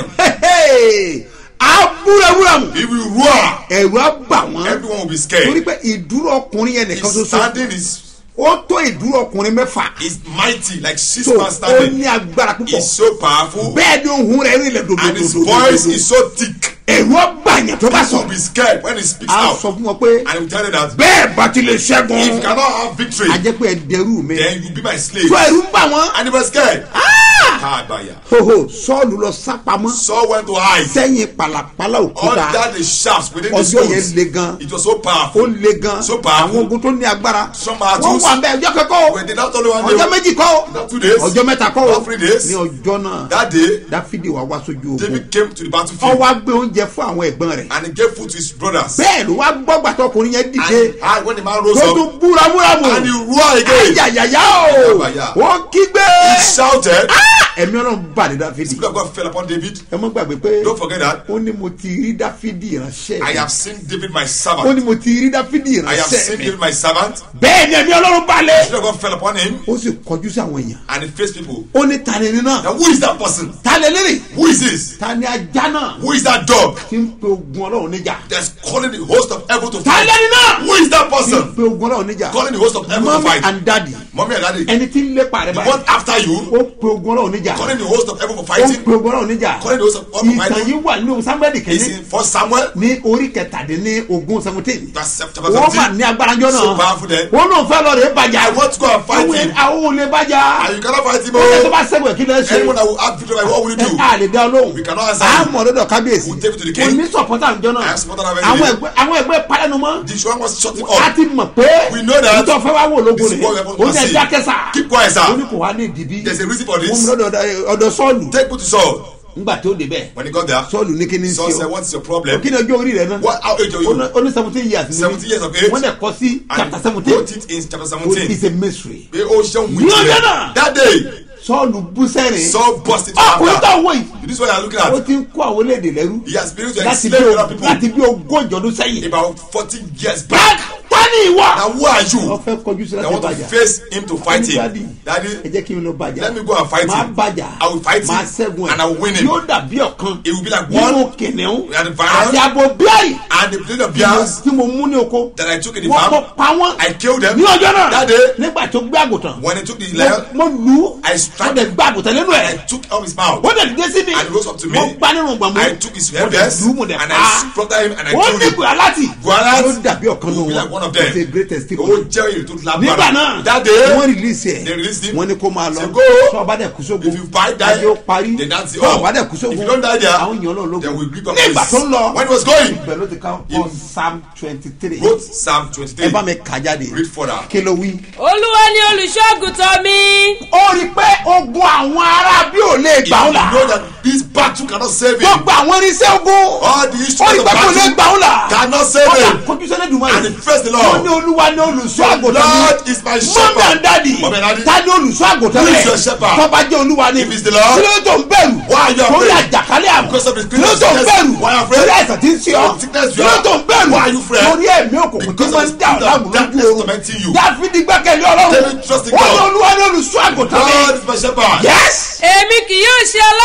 [SPEAKER 2] á búramúramù
[SPEAKER 3] He will roar.
[SPEAKER 2] ẹ̀rù á bà wọ́n
[SPEAKER 3] Everyone will be
[SPEAKER 2] torí
[SPEAKER 3] scared.
[SPEAKER 2] pé ìdúró ọkùnrin yẹn nìkan
[SPEAKER 3] His
[SPEAKER 2] ṣoṣo
[SPEAKER 3] standing is
[SPEAKER 2] ó tó ìdúró ọkùnrin mẹ́fà
[SPEAKER 3] is mighty, like six
[SPEAKER 2] so
[SPEAKER 3] man
[SPEAKER 2] ó
[SPEAKER 3] standing.
[SPEAKER 2] ní agbára púpọ̀
[SPEAKER 3] He's so powerful,
[SPEAKER 2] bẹ́ẹ̀ ni ohun rẹ̀ rí ilẹ̀
[SPEAKER 3] and his voice is so thick.
[SPEAKER 2] ẹ̀rù á bà yẹn tó bá
[SPEAKER 3] People will
[SPEAKER 2] sọ
[SPEAKER 3] be scared when he speaks
[SPEAKER 2] á
[SPEAKER 3] out.
[SPEAKER 2] sọ fún wọn pé
[SPEAKER 3] And he will tell you that
[SPEAKER 2] bẹ́ẹ̀ bá ti lè
[SPEAKER 3] if you
[SPEAKER 2] ṣẹ́gun
[SPEAKER 3] cannot have victory,
[SPEAKER 2] a jẹ́ pé ẹ dẹrú mi
[SPEAKER 3] then you be my slave.
[SPEAKER 2] tó ẹ̀rù ń bà wọ́n
[SPEAKER 3] And he was scared. Kabaya.
[SPEAKER 2] hoho sọ́ọ̀lù lọ sápamọ́
[SPEAKER 3] Saul went to hide
[SPEAKER 2] sẹ́yìn pàlàpàlà òkúta
[SPEAKER 3] under the shafts within the
[SPEAKER 2] ọjọ́ yẹn
[SPEAKER 3] stones.
[SPEAKER 2] le gan
[SPEAKER 3] It was so
[SPEAKER 2] ó
[SPEAKER 3] powerful.
[SPEAKER 2] le gan
[SPEAKER 3] So powerful.
[SPEAKER 2] àwọn ogun tó ní agbára
[SPEAKER 3] Some are
[SPEAKER 2] wọ́n
[SPEAKER 3] too-
[SPEAKER 2] wà bẹ́ẹ̀ ọjọ́ kẹ́kọ́
[SPEAKER 3] When they not only one
[SPEAKER 2] ọjọ́
[SPEAKER 3] day,
[SPEAKER 2] méjì kọ́
[SPEAKER 3] not two days,
[SPEAKER 2] ọjọ́ mẹ́ta kọ́
[SPEAKER 3] not three days.
[SPEAKER 2] ní ọjọ́ náà
[SPEAKER 3] that day,
[SPEAKER 2] dáfídì wá wá sójú ogun
[SPEAKER 3] David came to the
[SPEAKER 2] ó
[SPEAKER 3] battlefield
[SPEAKER 2] wá gbé oúnjẹ fún àwọn ẹ̀gbọ́n rẹ̀
[SPEAKER 3] and he gave food to his brothers.
[SPEAKER 2] bẹ́ẹ̀ ló wá gbọ́ gbàtọ́kùnrin yẹn
[SPEAKER 3] And
[SPEAKER 2] dìde
[SPEAKER 3] I, when the man rose
[SPEAKER 2] tó
[SPEAKER 3] up,
[SPEAKER 2] tún búramúramù
[SPEAKER 3] and he roared again.
[SPEAKER 2] ayayaya o
[SPEAKER 3] Ayaya.
[SPEAKER 2] wọ́n kígbe
[SPEAKER 3] He shouted.
[SPEAKER 2] ẹ̀mí ọlọ́run bà ní dáfídì
[SPEAKER 3] Spirit of God fell upon David.
[SPEAKER 2] ẹ mọ́ gbàgbé pé
[SPEAKER 3] Don't forget that.
[SPEAKER 2] ó ní mo ti rí dáfídì ìránṣẹ́
[SPEAKER 3] I
[SPEAKER 2] mi
[SPEAKER 3] have seen David my
[SPEAKER 2] ó
[SPEAKER 3] servant.
[SPEAKER 2] ní mo ti rí dáfídì
[SPEAKER 3] I have
[SPEAKER 2] ìránṣẹ́
[SPEAKER 3] seen
[SPEAKER 2] mi
[SPEAKER 3] David my servant.
[SPEAKER 2] bẹ́ẹ̀ ni ẹ̀mí ọlọ́run balẹ̀
[SPEAKER 3] Spirit of God fell upon him
[SPEAKER 2] ó sì kọjú sí àwọn èèyàn
[SPEAKER 3] and he faced people.
[SPEAKER 2] ó ní ta ni ẹni náà
[SPEAKER 3] Now who is that person?
[SPEAKER 2] ta lè lérè
[SPEAKER 3] Who is this?
[SPEAKER 2] ta ni ajá náà
[SPEAKER 3] Who is that dog
[SPEAKER 2] tí ń pe ogun ọlọ́run níjà
[SPEAKER 3] that's calling the host of heaven to
[SPEAKER 2] ta
[SPEAKER 3] fight?
[SPEAKER 2] lẹ́ni náà
[SPEAKER 3] Who is that
[SPEAKER 2] tí ń
[SPEAKER 3] person
[SPEAKER 2] pe ogun ọlọ́run níjà
[SPEAKER 3] calling the host of heaven to
[SPEAKER 2] mami
[SPEAKER 3] fight?
[SPEAKER 2] and daddy
[SPEAKER 3] Mommy and daddy,
[SPEAKER 2] ẹni tí ń lépa rẹ
[SPEAKER 3] the
[SPEAKER 2] báyìí
[SPEAKER 3] one after you
[SPEAKER 2] ó pe ogun ọlọ́run níjà
[SPEAKER 3] calling the host of heaven for
[SPEAKER 2] ó
[SPEAKER 3] fighting
[SPEAKER 2] pe ogun ọlọ́run níjà
[SPEAKER 3] calling the host of heaven for
[SPEAKER 2] ìtàn
[SPEAKER 3] fighting
[SPEAKER 2] yìí wà nínú sámbẹ́ẹ̀dì
[SPEAKER 3] is
[SPEAKER 2] kẹ́yìn
[SPEAKER 3] in First Samuel
[SPEAKER 2] ní orí kẹtàdínní ogún seventeen
[SPEAKER 3] that's chapter
[SPEAKER 2] wọ́n mà
[SPEAKER 3] 17.
[SPEAKER 2] ní agbára jọ
[SPEAKER 3] So
[SPEAKER 2] náà
[SPEAKER 3] powerful then.
[SPEAKER 2] wọ́n náà fẹ́ lọ rè é bàjá
[SPEAKER 3] I want to go and fight
[SPEAKER 2] àwọn
[SPEAKER 3] him.
[SPEAKER 2] àwọn ò lè bàjá
[SPEAKER 3] And you cannot fight him.
[SPEAKER 2] ó yẹ tó
[SPEAKER 3] oh.
[SPEAKER 2] bá sẹ́gun ẹ̀ kí lè ṣe
[SPEAKER 3] Anyone that will have victory, what will you do?
[SPEAKER 2] a lè dá olóhùn
[SPEAKER 3] We cannot answer
[SPEAKER 2] a
[SPEAKER 3] you.
[SPEAKER 2] mọ̀ lọ́dọ̀ kábíyèsí
[SPEAKER 3] We'll take it to the
[SPEAKER 2] kò
[SPEAKER 3] king.
[SPEAKER 2] ní sọ̀pọ̀tà àjọ náà
[SPEAKER 3] I have supported our
[SPEAKER 2] àwọn
[SPEAKER 3] enemy.
[SPEAKER 2] ẹgbẹ́ àwọn ẹgbẹ́ palẹ́nu mọ́
[SPEAKER 3] This one was shutting
[SPEAKER 2] a
[SPEAKER 3] up.
[SPEAKER 2] ti mọ̀ pé
[SPEAKER 3] We know that.
[SPEAKER 2] nítorí fẹ́ wá wò lógun
[SPEAKER 3] This is
[SPEAKER 2] rẹ̀
[SPEAKER 3] what we are
[SPEAKER 2] ó
[SPEAKER 3] supposed
[SPEAKER 2] ní
[SPEAKER 3] to
[SPEAKER 2] ẹja
[SPEAKER 3] see.
[SPEAKER 2] kẹsà
[SPEAKER 3] Keep quiet, sir.
[SPEAKER 2] ó ní kò wá ní ìdìbí
[SPEAKER 3] There's a reason for
[SPEAKER 2] wọ́n mú
[SPEAKER 3] this.
[SPEAKER 2] lọ́dọ̀ ọ̀dọ̀ sọ́ọ̀lù
[SPEAKER 3] Take put to Saul.
[SPEAKER 2] ńgbà tó débẹ̀
[SPEAKER 3] When he got there,
[SPEAKER 2] sọ́ọ̀lù ní kí ni
[SPEAKER 3] Saul
[SPEAKER 2] sí
[SPEAKER 3] said,
[SPEAKER 2] o
[SPEAKER 3] What's your problem?
[SPEAKER 2] kí ni ọjọ́ orí rẹ̀ náà
[SPEAKER 3] What how age are
[SPEAKER 2] ó ní-
[SPEAKER 3] you?
[SPEAKER 2] ó ní seventeen years ni
[SPEAKER 3] 17 years of age.
[SPEAKER 2] wọ́n dẹ̀ kọ́ sí
[SPEAKER 3] And
[SPEAKER 2] chapter
[SPEAKER 3] he
[SPEAKER 2] seventeen
[SPEAKER 3] wrote it in chapter 17.
[SPEAKER 2] it's a mystery
[SPEAKER 3] Pé ó ṣeun
[SPEAKER 2] Ní ọjọ́
[SPEAKER 3] wíjì
[SPEAKER 2] náà.
[SPEAKER 3] That day,
[SPEAKER 2] sọ́ọ̀lù bú sẹ́rìn
[SPEAKER 3] Saul burst into
[SPEAKER 2] ọkùnrin
[SPEAKER 3] anger.
[SPEAKER 2] tó wọ̀ yìí
[SPEAKER 3] This is what you are looking
[SPEAKER 2] ó
[SPEAKER 3] at.
[SPEAKER 2] ti ń kó àwọn orílẹ̀-èdè lẹ́rú
[SPEAKER 3] He has been able to
[SPEAKER 2] láti
[SPEAKER 3] enslave
[SPEAKER 2] bí
[SPEAKER 3] other
[SPEAKER 2] o-
[SPEAKER 3] people
[SPEAKER 2] láti bí ogójì ọdún sẹ́yìn
[SPEAKER 3] about 40 years
[SPEAKER 2] Back,
[SPEAKER 3] back.
[SPEAKER 2] tani ìwọ.
[SPEAKER 3] Now who are
[SPEAKER 2] wọ́n
[SPEAKER 3] you?
[SPEAKER 2] fẹ́ kọjú sí
[SPEAKER 3] I
[SPEAKER 2] láti
[SPEAKER 3] want to
[SPEAKER 2] bàjá.
[SPEAKER 3] face him to fight him.
[SPEAKER 2] Daddy, ẹ
[SPEAKER 3] Daddy,
[SPEAKER 2] jẹ́ kí n lọ bàjá.
[SPEAKER 3] let me go and fight
[SPEAKER 2] máa
[SPEAKER 3] him.
[SPEAKER 2] bàjá.
[SPEAKER 3] I will fight him
[SPEAKER 2] máa ṣẹ́gun ẹ̀.
[SPEAKER 3] and I will win him.
[SPEAKER 2] yóò dàbí ọ̀kan.
[SPEAKER 3] It will be like
[SPEAKER 2] nínú
[SPEAKER 3] one
[SPEAKER 2] kìnìún.
[SPEAKER 3] and the violence
[SPEAKER 2] àti abo bíárì.
[SPEAKER 3] and the plate of beers
[SPEAKER 2] tí mo mú ní oko.
[SPEAKER 3] that I took in the
[SPEAKER 2] wọ́n kọ́
[SPEAKER 3] farm.
[SPEAKER 2] pa wọ́n.
[SPEAKER 3] I killed them.
[SPEAKER 2] ní ọjọ́ náà.
[SPEAKER 3] That day,
[SPEAKER 2] nígbà tó gbé àgùntàn.
[SPEAKER 3] when he took the
[SPEAKER 2] mo-
[SPEAKER 3] lion,
[SPEAKER 2] mo lù ú.
[SPEAKER 3] I
[SPEAKER 2] mo
[SPEAKER 3] struck
[SPEAKER 2] dẹ̀
[SPEAKER 3] him.
[SPEAKER 2] gbé àgùntàn lẹ́nu
[SPEAKER 3] I
[SPEAKER 2] ẹ̀.
[SPEAKER 3] took out his mouth.
[SPEAKER 2] ó dẹ̀ dé sí mi.
[SPEAKER 3] And he rose up to me.
[SPEAKER 2] mo gbá nínú gbàmú.
[SPEAKER 3] I took his
[SPEAKER 2] mo dẹ̀
[SPEAKER 3] headbest
[SPEAKER 2] lù ú mo dẹ̀
[SPEAKER 3] and
[SPEAKER 2] pa.
[SPEAKER 3] I slaughtered him and I
[SPEAKER 2] ó
[SPEAKER 3] killed
[SPEAKER 2] ní
[SPEAKER 3] him.
[SPEAKER 2] ìgbà láti.
[SPEAKER 3] Goliath
[SPEAKER 2] ó dàbí ọ̀kan
[SPEAKER 3] will
[SPEAKER 2] nù
[SPEAKER 3] be
[SPEAKER 2] wọn.
[SPEAKER 3] like one of them.
[SPEAKER 2] it's a great testimony
[SPEAKER 3] Ó jẹ́ òye tó
[SPEAKER 2] nígbà
[SPEAKER 3] lágbára.
[SPEAKER 2] náà
[SPEAKER 3] That day,
[SPEAKER 2] wọ́n release ẹ̀
[SPEAKER 3] they released him.
[SPEAKER 2] wọ́n ní kó máa lọ
[SPEAKER 3] Say, go.
[SPEAKER 2] sọ ọba dẹ̀ kú sógun
[SPEAKER 3] If you fight die,
[SPEAKER 2] ajé ó parí
[SPEAKER 3] then that's it.
[SPEAKER 2] sọ
[SPEAKER 3] Oh,
[SPEAKER 2] ọba dẹ̀ kú
[SPEAKER 3] if
[SPEAKER 2] sógun
[SPEAKER 3] you don't die there,
[SPEAKER 2] àwọn èèyàn náà
[SPEAKER 3] then we
[SPEAKER 2] lógun
[SPEAKER 3] grip up
[SPEAKER 2] nígbà tó ń lọ
[SPEAKER 3] When he was going,
[SPEAKER 2] ibẹ̀ ló ti ká
[SPEAKER 3] If-
[SPEAKER 2] ọ psalm twenty three
[SPEAKER 3] wrote Psalm
[SPEAKER 2] ẹ
[SPEAKER 3] 23.
[SPEAKER 2] bá mi kà jáde
[SPEAKER 3] Read further.
[SPEAKER 2] kí ló wí.
[SPEAKER 6] olúwa ni olùṣọ́àgùtàn mi.
[SPEAKER 2] ó rí i pé ogun àwọn ará bí ò lè
[SPEAKER 3] If
[SPEAKER 2] gbà ó
[SPEAKER 3] you
[SPEAKER 2] là
[SPEAKER 3] know that this battle cannot save him,
[SPEAKER 2] gbogbo àwọn irinṣẹ́ ogun
[SPEAKER 3] all the
[SPEAKER 2] ó rí
[SPEAKER 3] instruments
[SPEAKER 2] i
[SPEAKER 3] of
[SPEAKER 2] pé kò lè
[SPEAKER 3] battle
[SPEAKER 2] gbà ó là
[SPEAKER 3] cannot save
[SPEAKER 2] ó là
[SPEAKER 3] him.
[SPEAKER 2] kojú sẹ́lẹ̀ dùnmọ́
[SPEAKER 3] And he faced the
[SPEAKER 2] ó
[SPEAKER 3] Lord.
[SPEAKER 2] ní olúwa ní olùṣọ́ àgùntàn
[SPEAKER 3] Lord
[SPEAKER 2] mi
[SPEAKER 3] is my
[SPEAKER 2] mọ́mí
[SPEAKER 3] shepherd.
[SPEAKER 2] àndádì
[SPEAKER 3] Mọ́mí and daddy.
[SPEAKER 2] ta ni olùṣọ́ àgùntàn
[SPEAKER 3] Who is
[SPEAKER 2] rẹ̀
[SPEAKER 3] your shepherd?
[SPEAKER 2] tọ́ba jẹ́ olúwa ni
[SPEAKER 3] If it's the Lord,
[SPEAKER 2] kí ló tó ń bẹ̀rù
[SPEAKER 3] why are you
[SPEAKER 2] torí
[SPEAKER 3] afraid?
[SPEAKER 2] àjàkálẹ̀ àrùn
[SPEAKER 3] Because of the
[SPEAKER 2] kí ló tó ń
[SPEAKER 3] sickness,
[SPEAKER 2] bẹ̀rù
[SPEAKER 3] why are you afraid?
[SPEAKER 2] torí àìsàn tí ń ṣe ọ́
[SPEAKER 3] Of sickness
[SPEAKER 2] kí
[SPEAKER 3] you
[SPEAKER 2] ló
[SPEAKER 3] are.
[SPEAKER 2] tó ń bẹ̀rù
[SPEAKER 3] Why are you afraid?
[SPEAKER 2] torí ẹ̀mí òkùnkùn tí
[SPEAKER 3] Because
[SPEAKER 2] máa
[SPEAKER 3] of
[SPEAKER 2] ń
[SPEAKER 3] the
[SPEAKER 2] dá
[SPEAKER 3] spirit
[SPEAKER 2] ọ̀la
[SPEAKER 3] of
[SPEAKER 2] àgùn
[SPEAKER 3] darkness
[SPEAKER 2] lójú
[SPEAKER 3] tormenting you.
[SPEAKER 2] oorun dáfídì gbẹ́kẹ̀lé ọlọ́run
[SPEAKER 3] David trust in
[SPEAKER 2] wọ́n ní
[SPEAKER 3] God.
[SPEAKER 2] olúwa ní olùṣọ́ àgùntàn mi
[SPEAKER 3] God is my shepherd.
[SPEAKER 2] yes
[SPEAKER 6] èmi kì yóò ṣe aláìní.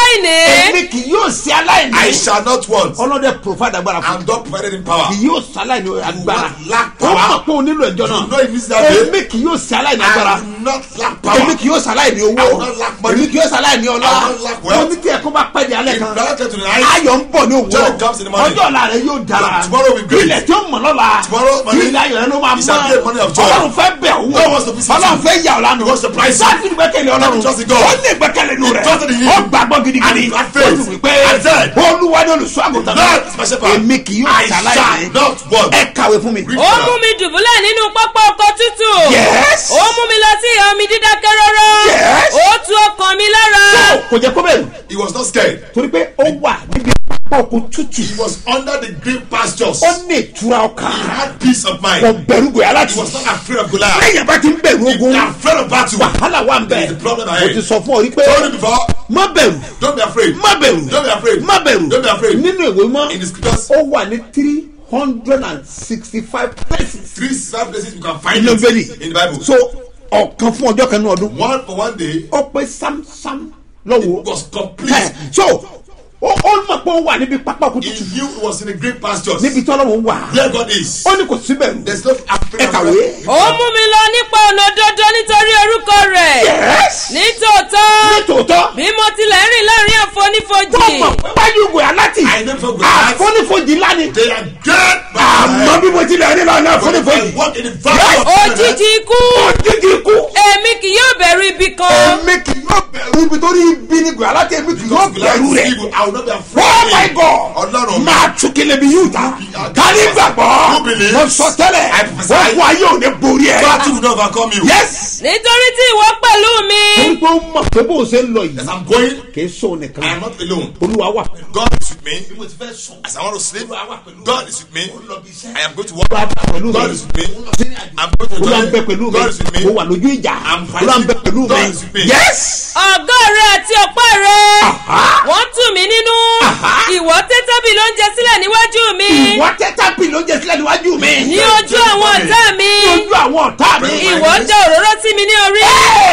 [SPEAKER 2] èmi kì yóò ṣe aláìní
[SPEAKER 3] I shall not want.
[SPEAKER 2] ọlọ́dẹ provide agbára fún
[SPEAKER 3] I'm not provided in power.
[SPEAKER 2] kì yóò ṣe aláìní agbára
[SPEAKER 3] will lack
[SPEAKER 2] ó
[SPEAKER 3] power.
[SPEAKER 2] mọ̀ pé o nílò ẹjọ́
[SPEAKER 3] You
[SPEAKER 2] náà
[SPEAKER 3] know it means that day.
[SPEAKER 2] èmi kì yóò ṣe aláìní agbára
[SPEAKER 3] I will not lack
[SPEAKER 2] èmi
[SPEAKER 3] power.
[SPEAKER 2] kì yóò ṣe aláìní owó
[SPEAKER 3] I will not lack money.
[SPEAKER 2] èmi kì yóò ṣe aláìní ọlá
[SPEAKER 3] I will not lack wealth.
[SPEAKER 2] mo ní tí ẹ̀kọ́ bá pẹ́ di alẹ́
[SPEAKER 3] If
[SPEAKER 2] kan
[SPEAKER 3] brother get to the night,
[SPEAKER 2] ayọ̀ ń bọ̀ ní
[SPEAKER 3] Joy comes in the
[SPEAKER 2] òwúrọ̀
[SPEAKER 3] morning.
[SPEAKER 2] ọjọ́ ọ̀la rẹ̀ yóò dára
[SPEAKER 3] Tomorrow will be great.
[SPEAKER 2] ilẹ̀ tí ó mọ̀ lọ́la
[SPEAKER 3] Tomorrow morning,
[SPEAKER 2] ilẹ̀ ayọ̀ rẹ̀ ló máa
[SPEAKER 3] it shall be a morning of
[SPEAKER 2] mọ́
[SPEAKER 3] joy.
[SPEAKER 2] ọlọ́run fẹ́ bẹ̀ owó
[SPEAKER 3] God wants to visit
[SPEAKER 2] ọlọ́run
[SPEAKER 3] you.
[SPEAKER 2] fẹ́ yà ọ́ lánàá
[SPEAKER 3] He wants to surprise you.
[SPEAKER 2] sáàtì ìgbẹ́kẹ̀lé ọlọ́run
[SPEAKER 3] He trusts in God.
[SPEAKER 2] ó ní ìgbẹ́kẹ̀lé nù
[SPEAKER 3] He
[SPEAKER 2] rẹ̀
[SPEAKER 3] trusted in him.
[SPEAKER 2] ó gbàgbọ́ gidigidi
[SPEAKER 3] And he had faith.
[SPEAKER 2] ó sì wí pé
[SPEAKER 3] And said,
[SPEAKER 2] olúwa ni olùṣọ́ àgùntàn
[SPEAKER 3] God is my shepherd.
[SPEAKER 2] èmi kì yóò
[SPEAKER 3] I
[SPEAKER 2] ṣàlàyé
[SPEAKER 3] shall not want.
[SPEAKER 2] ẹ kàwé fún mi.
[SPEAKER 3] Read
[SPEAKER 6] ó
[SPEAKER 3] further.
[SPEAKER 6] mú mi dùbúlẹ̀ nínú pápá ọkọ̀ tútù.
[SPEAKER 2] Yes.
[SPEAKER 6] ó mú mi lọ sí ìhà omi dídákẹ́ rọ́rọ́.
[SPEAKER 2] Yes.
[SPEAKER 6] ó tu ọkàn mi lára.
[SPEAKER 2] kò jẹ́ kó bẹ̀rù
[SPEAKER 3] He was not scared.
[SPEAKER 2] torí pé ó wà níbi pápá òkú tútù
[SPEAKER 3] He was under the green pastures.
[SPEAKER 2] ó ní ìtura ọkàn
[SPEAKER 3] He had peace of mind.
[SPEAKER 2] kò bẹ̀rù gòyà láti
[SPEAKER 3] He was not afraid of Goliath.
[SPEAKER 2] lẹ́yìn bá ti ń bẹ̀rù
[SPEAKER 3] If
[SPEAKER 2] ogun
[SPEAKER 3] you are afraid of battle,
[SPEAKER 2] wàhálà wà ń bẹ̀
[SPEAKER 3] There is a problem
[SPEAKER 2] mo
[SPEAKER 3] ahead.
[SPEAKER 2] ti sọ fún ọ rí pé
[SPEAKER 3] told you before,
[SPEAKER 2] má bẹ̀rù
[SPEAKER 3] don't be afraid.
[SPEAKER 2] má bẹ̀rù
[SPEAKER 3] Don't be afraid.
[SPEAKER 2] má bẹ̀rù
[SPEAKER 3] Don't be afraid.
[SPEAKER 2] nínú ìwé mọ́
[SPEAKER 3] In the scriptures,
[SPEAKER 2] ó wà ní three hundred and sixty five places
[SPEAKER 3] three seven places you can find
[SPEAKER 2] nínú
[SPEAKER 3] it
[SPEAKER 2] bẹ́ẹ̀lì
[SPEAKER 3] in the Bible.
[SPEAKER 2] so ọ̀kan fún ọjọ́ kan ní ọdún
[SPEAKER 3] one for one day
[SPEAKER 2] ó pé sámsám lọ́wọ́
[SPEAKER 3] was complete.
[SPEAKER 2] Ẹ̀, so ó ó mọ̀ pé ó wà níbi pápá òkú
[SPEAKER 3] He
[SPEAKER 2] tútù
[SPEAKER 3] knew it was in the green pastures.
[SPEAKER 2] níbi tí ọlọ́run wà
[SPEAKER 3] Where God is.
[SPEAKER 2] ó ní kò sí bẹ̀rù
[SPEAKER 3] There's no afraid
[SPEAKER 2] ẹ
[SPEAKER 3] of
[SPEAKER 2] kàwé.
[SPEAKER 3] God.
[SPEAKER 6] ó mú mi lọ nípa ọ̀nà òdodo nítorí orúkọ rẹ̀.
[SPEAKER 2] yes
[SPEAKER 6] nítòótọ́
[SPEAKER 2] nítòótọ́
[SPEAKER 6] bí mo tilẹ̀ rìn láàrin àfonífojì.
[SPEAKER 2] tó mọ̀ pé wájú ìgò aláti
[SPEAKER 3] I know for Goliath.
[SPEAKER 2] àfonífojì lánìí
[SPEAKER 3] They are dead.
[SPEAKER 2] àmọ́ bí mo ti lè rí lọ́nà àfonífojì
[SPEAKER 3] They walk in the valley of
[SPEAKER 6] òjijì ikú.
[SPEAKER 2] òjijì ikú
[SPEAKER 6] èmi kì yóò bẹ̀rù ibi kan.
[SPEAKER 2] èmi kì yóò bẹ̀rù ibi tó rí ibi ní ìgò aláti èmi kì yóò
[SPEAKER 3] Because Goliath
[SPEAKER 2] bẹ̀rù
[SPEAKER 3] is
[SPEAKER 2] rẹ̀
[SPEAKER 3] evil. I will not be afraid.
[SPEAKER 2] oh
[SPEAKER 3] of
[SPEAKER 2] my
[SPEAKER 3] him.
[SPEAKER 2] god
[SPEAKER 3] Ọlọ́run mi.
[SPEAKER 2] máa tún kele bí yóò ta kárí gbàgbọ́
[SPEAKER 3] Who believes?
[SPEAKER 2] mo sọ tẹ́lẹ̀
[SPEAKER 3] I prophesy.
[SPEAKER 2] ogun ayé ò ní borí ẹ̀
[SPEAKER 3] Battle will not overcome you.
[SPEAKER 2] yes
[SPEAKER 6] nítorí tí ìwọ pẹ̀lú mi.
[SPEAKER 2] torí pé ó mọ̀ pé bó o ṣe ń lọ
[SPEAKER 3] As
[SPEAKER 2] yìí
[SPEAKER 3] I'm going,
[SPEAKER 2] kì í sọ
[SPEAKER 3] I am
[SPEAKER 2] nìkan
[SPEAKER 3] not alone.
[SPEAKER 2] olúwa wà
[SPEAKER 3] God is with me. As I want to sleep, God is with me. I am going to walk.
[SPEAKER 2] pẹ̀lú
[SPEAKER 3] God
[SPEAKER 2] mi
[SPEAKER 3] is with me. I'm going to
[SPEAKER 2] olúwa ń bẹ pẹ̀lú
[SPEAKER 3] join.
[SPEAKER 2] mi
[SPEAKER 3] God is with me.
[SPEAKER 2] mo wà lójú ìjà
[SPEAKER 3] I'm fighting.
[SPEAKER 2] olúwa ń bẹ pẹ̀lú
[SPEAKER 3] God
[SPEAKER 2] mi
[SPEAKER 3] is with me.
[SPEAKER 2] yes
[SPEAKER 6] ọ̀gọ́ rẹ àti ọ̀pá rẹ.
[SPEAKER 2] Aha.
[SPEAKER 6] wọ́n tù mí nínú. ìwọ tẹ́ tábìlì oúnjẹ sílẹ̀ níwájú mi.
[SPEAKER 2] ìwọ tẹ́tà pì ló jẹ sílẹ̀ níwájú mi
[SPEAKER 6] ní ojú àwọn ọ̀tá mi.
[SPEAKER 2] lójú àwọn ọ̀tá mi
[SPEAKER 6] ìwọ jẹ́ òróró sí mi ní orí.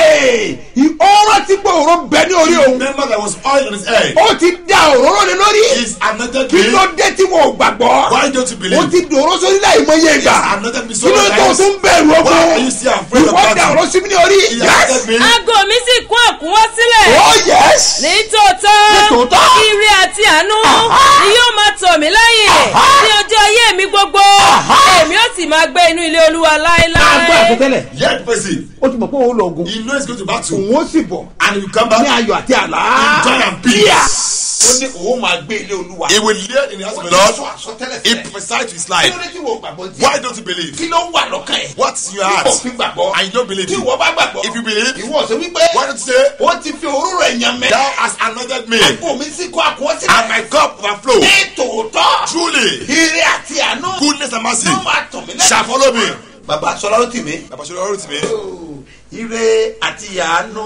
[SPEAKER 2] ọ̀rọ̀ tí pé òró bẹ ní orí òun
[SPEAKER 3] Remember there was oil on his head.
[SPEAKER 2] ó ti da òróró lé lórí
[SPEAKER 3] He's anointed
[SPEAKER 2] kí
[SPEAKER 3] me.
[SPEAKER 2] ló dé tí wọn ò gbàgbọ́
[SPEAKER 3] Why don't you
[SPEAKER 2] ó
[SPEAKER 3] believe?
[SPEAKER 2] ti dòró sórí láì mọye ìgbà
[SPEAKER 3] He's anointed me so
[SPEAKER 2] kí ló
[SPEAKER 3] many
[SPEAKER 2] tó
[SPEAKER 3] times.
[SPEAKER 2] tún bẹ̀rù
[SPEAKER 3] Why
[SPEAKER 2] ogun
[SPEAKER 3] are you still afraid of
[SPEAKER 2] ìwọ da
[SPEAKER 3] battle?
[SPEAKER 2] òró sí mi ní orí
[SPEAKER 3] He
[SPEAKER 2] yes
[SPEAKER 3] anointed me.
[SPEAKER 6] aago mi sì kún àkúnwọ́ sílẹ̀.
[SPEAKER 2] oh yes
[SPEAKER 6] nítòótọ́
[SPEAKER 2] Nítòótọ́.
[SPEAKER 6] ire àti àánú
[SPEAKER 2] Aha.
[SPEAKER 6] ni yóò máa tọ̀ mí lẹ́yìn
[SPEAKER 2] Aha.
[SPEAKER 6] ní ọjọ́ ayé mi gbogbo
[SPEAKER 2] Aha.
[SPEAKER 6] èmi ó sì máa gbé inú ilé olúwa
[SPEAKER 2] máa gbọ́
[SPEAKER 6] láéláé.
[SPEAKER 2] àtúntẹ́lẹ̀
[SPEAKER 3] Yet person,
[SPEAKER 2] ó ti mọ̀ pé òun lọ ogun
[SPEAKER 3] he knows he's going to battle.
[SPEAKER 2] òun ó sì bọ̀
[SPEAKER 3] And he will come
[SPEAKER 2] ní
[SPEAKER 3] back.
[SPEAKER 2] ayọ̀ àti àlá
[SPEAKER 3] In joy and peace.
[SPEAKER 2] ó ní òun máa gbé ilé olúwa
[SPEAKER 3] He will live in the house of the Lord. He prophesied to his
[SPEAKER 2] kí
[SPEAKER 3] life.
[SPEAKER 2] ló dé tí wọ́n gbàgbọ́ tí
[SPEAKER 3] Why don't you believe?
[SPEAKER 2] kí ló wà lọ́kàn ẹ̀
[SPEAKER 3] What's in your
[SPEAKER 2] tí
[SPEAKER 3] heart?
[SPEAKER 2] kò fi gbàgbọ́
[SPEAKER 3] And you don't believe
[SPEAKER 2] tí
[SPEAKER 3] it.
[SPEAKER 2] wọ́n bá gbàgbọ́
[SPEAKER 3] If you believe,
[SPEAKER 2] ìwọ ṣe wípé
[SPEAKER 3] why don't you say,
[SPEAKER 2] ó ti fi òróró ẹ̀yàn mẹ́
[SPEAKER 3] Thou hast anointed me,
[SPEAKER 2] àpò mi sì kó àkọ́
[SPEAKER 3] and
[SPEAKER 2] sílẹ̀
[SPEAKER 3] my cup overflow.
[SPEAKER 2] ní tòótọ́
[SPEAKER 3] Truly,
[SPEAKER 2] ire àti àánú
[SPEAKER 3] goodness and mercy
[SPEAKER 2] ló máa tọ̀ mí lẹ́yìn.
[SPEAKER 3] shall follow me.
[SPEAKER 2] bàbá sọlá ó tì mí.
[SPEAKER 3] Bàbá ṣe lọ́rùn tì mí.
[SPEAKER 2] ire àti àánú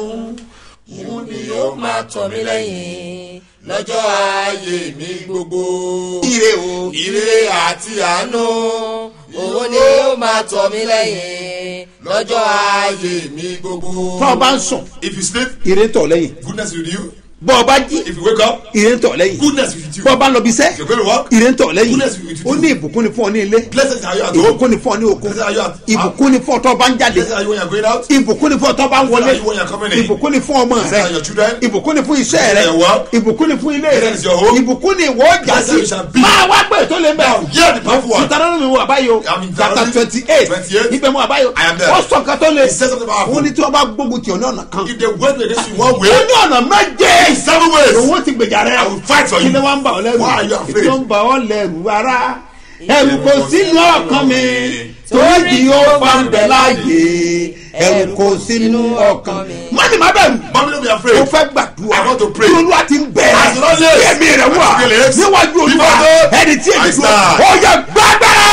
[SPEAKER 6] òun ni yóò máa tọ̀ mí lẹ́yìn
[SPEAKER 3] Lọ́jọ́ ayé mi gbogbo.
[SPEAKER 2] ire o
[SPEAKER 3] Ire àti àánú.
[SPEAKER 6] òun ni yóò máa tọ̀ mí lẹ́yìn
[SPEAKER 3] Lọ́jọ́ ayé mi gbogbo.
[SPEAKER 2] tọ́ ọ bá ń sùn
[SPEAKER 3] If you sleep,
[SPEAKER 2] ire ń tọ̀ lẹ́yìn
[SPEAKER 3] goodness with you.
[SPEAKER 2] bọ́ ọ bá jí
[SPEAKER 3] If you wake up,
[SPEAKER 2] ire ń tọ̀ lẹ́yìn
[SPEAKER 3] goodness with you.
[SPEAKER 2] bọ́ ọ bá lọ bí iṣẹ́
[SPEAKER 3] If you're going to work,
[SPEAKER 2] ire ń tọ̀ lẹ́yìn
[SPEAKER 3] Goodness will be to
[SPEAKER 2] ó
[SPEAKER 3] do.
[SPEAKER 2] ní ìbùkún ni fún ọ ní ilé
[SPEAKER 3] blessed are you at home.
[SPEAKER 2] ìbùkún ni fún ọ ní oko
[SPEAKER 3] Blessed are you at
[SPEAKER 2] ìbùkún ni fún ọ tọ́ bá ń jáde
[SPEAKER 3] Blessed are you when you're going out.
[SPEAKER 2] ìbùkún ni fún ọ tọ́ bá ń wọlé
[SPEAKER 3] Blessed are you when you're coming in.
[SPEAKER 2] ìbùkún ni fún ọmọ
[SPEAKER 3] Blessed
[SPEAKER 2] rẹ
[SPEAKER 3] are your children.
[SPEAKER 2] ìbùkún ni fún iṣẹ́ rẹ
[SPEAKER 3] Blessed are your work.
[SPEAKER 2] ìbùkún ni fún ilé rẹ
[SPEAKER 3] Blessed is your home.
[SPEAKER 2] ìbùkún ni ìwọ ọjà
[SPEAKER 3] Blessed
[SPEAKER 2] sí
[SPEAKER 3] you shall be.
[SPEAKER 2] máa wá pé tó lé
[SPEAKER 3] Now,
[SPEAKER 2] mẹ́
[SPEAKER 3] hear the powerful one.
[SPEAKER 2] Deuteronomy wo àbáyọ
[SPEAKER 3] I'm in
[SPEAKER 2] chapter
[SPEAKER 3] Deuteronomy
[SPEAKER 2] twenty eight
[SPEAKER 3] 28.
[SPEAKER 2] ibẹ̀ mu àbáyọ
[SPEAKER 3] I am there.
[SPEAKER 2] ó sọ nǹkan tó lé
[SPEAKER 3] He says something powerful.
[SPEAKER 2] wọ́n ní tí wọ́n bá gbógun tì ọ́ ní ọ̀nà kan
[SPEAKER 3] If they went against you one way,
[SPEAKER 2] ó ní ọ̀nà méje
[SPEAKER 3] seven ways,
[SPEAKER 2] owó ti gbèjà rẹ
[SPEAKER 3] I will fight for
[SPEAKER 2] kí
[SPEAKER 3] you.
[SPEAKER 2] ni wọ́n ń bà ọ́ lẹ́rù
[SPEAKER 3] Why are you afraid?
[SPEAKER 2] kí ló ń bà ọ́ lẹ́rù rárá ẹ̀rù kò sínú ọkàn mi torí ó bá ń bẹ láàyè ẹ̀rù kò sínú ọkàn mi. mọ́ni má bẹ̀rù
[SPEAKER 3] Mommy, don't be
[SPEAKER 2] mo
[SPEAKER 3] afraid.
[SPEAKER 2] fẹ́ gbàdúrà
[SPEAKER 3] I want to pray.
[SPEAKER 2] kí olúwa ti ń bẹ̀
[SPEAKER 3] As the Lord lives,
[SPEAKER 2] kí ẹ̀mí rẹ̀ wà
[SPEAKER 3] as he lives,
[SPEAKER 2] níwájú olúwa
[SPEAKER 3] before God,
[SPEAKER 2] ẹni tí èmi
[SPEAKER 3] I
[SPEAKER 2] dúró
[SPEAKER 3] stand.
[SPEAKER 2] ó yẹ gbàgbára.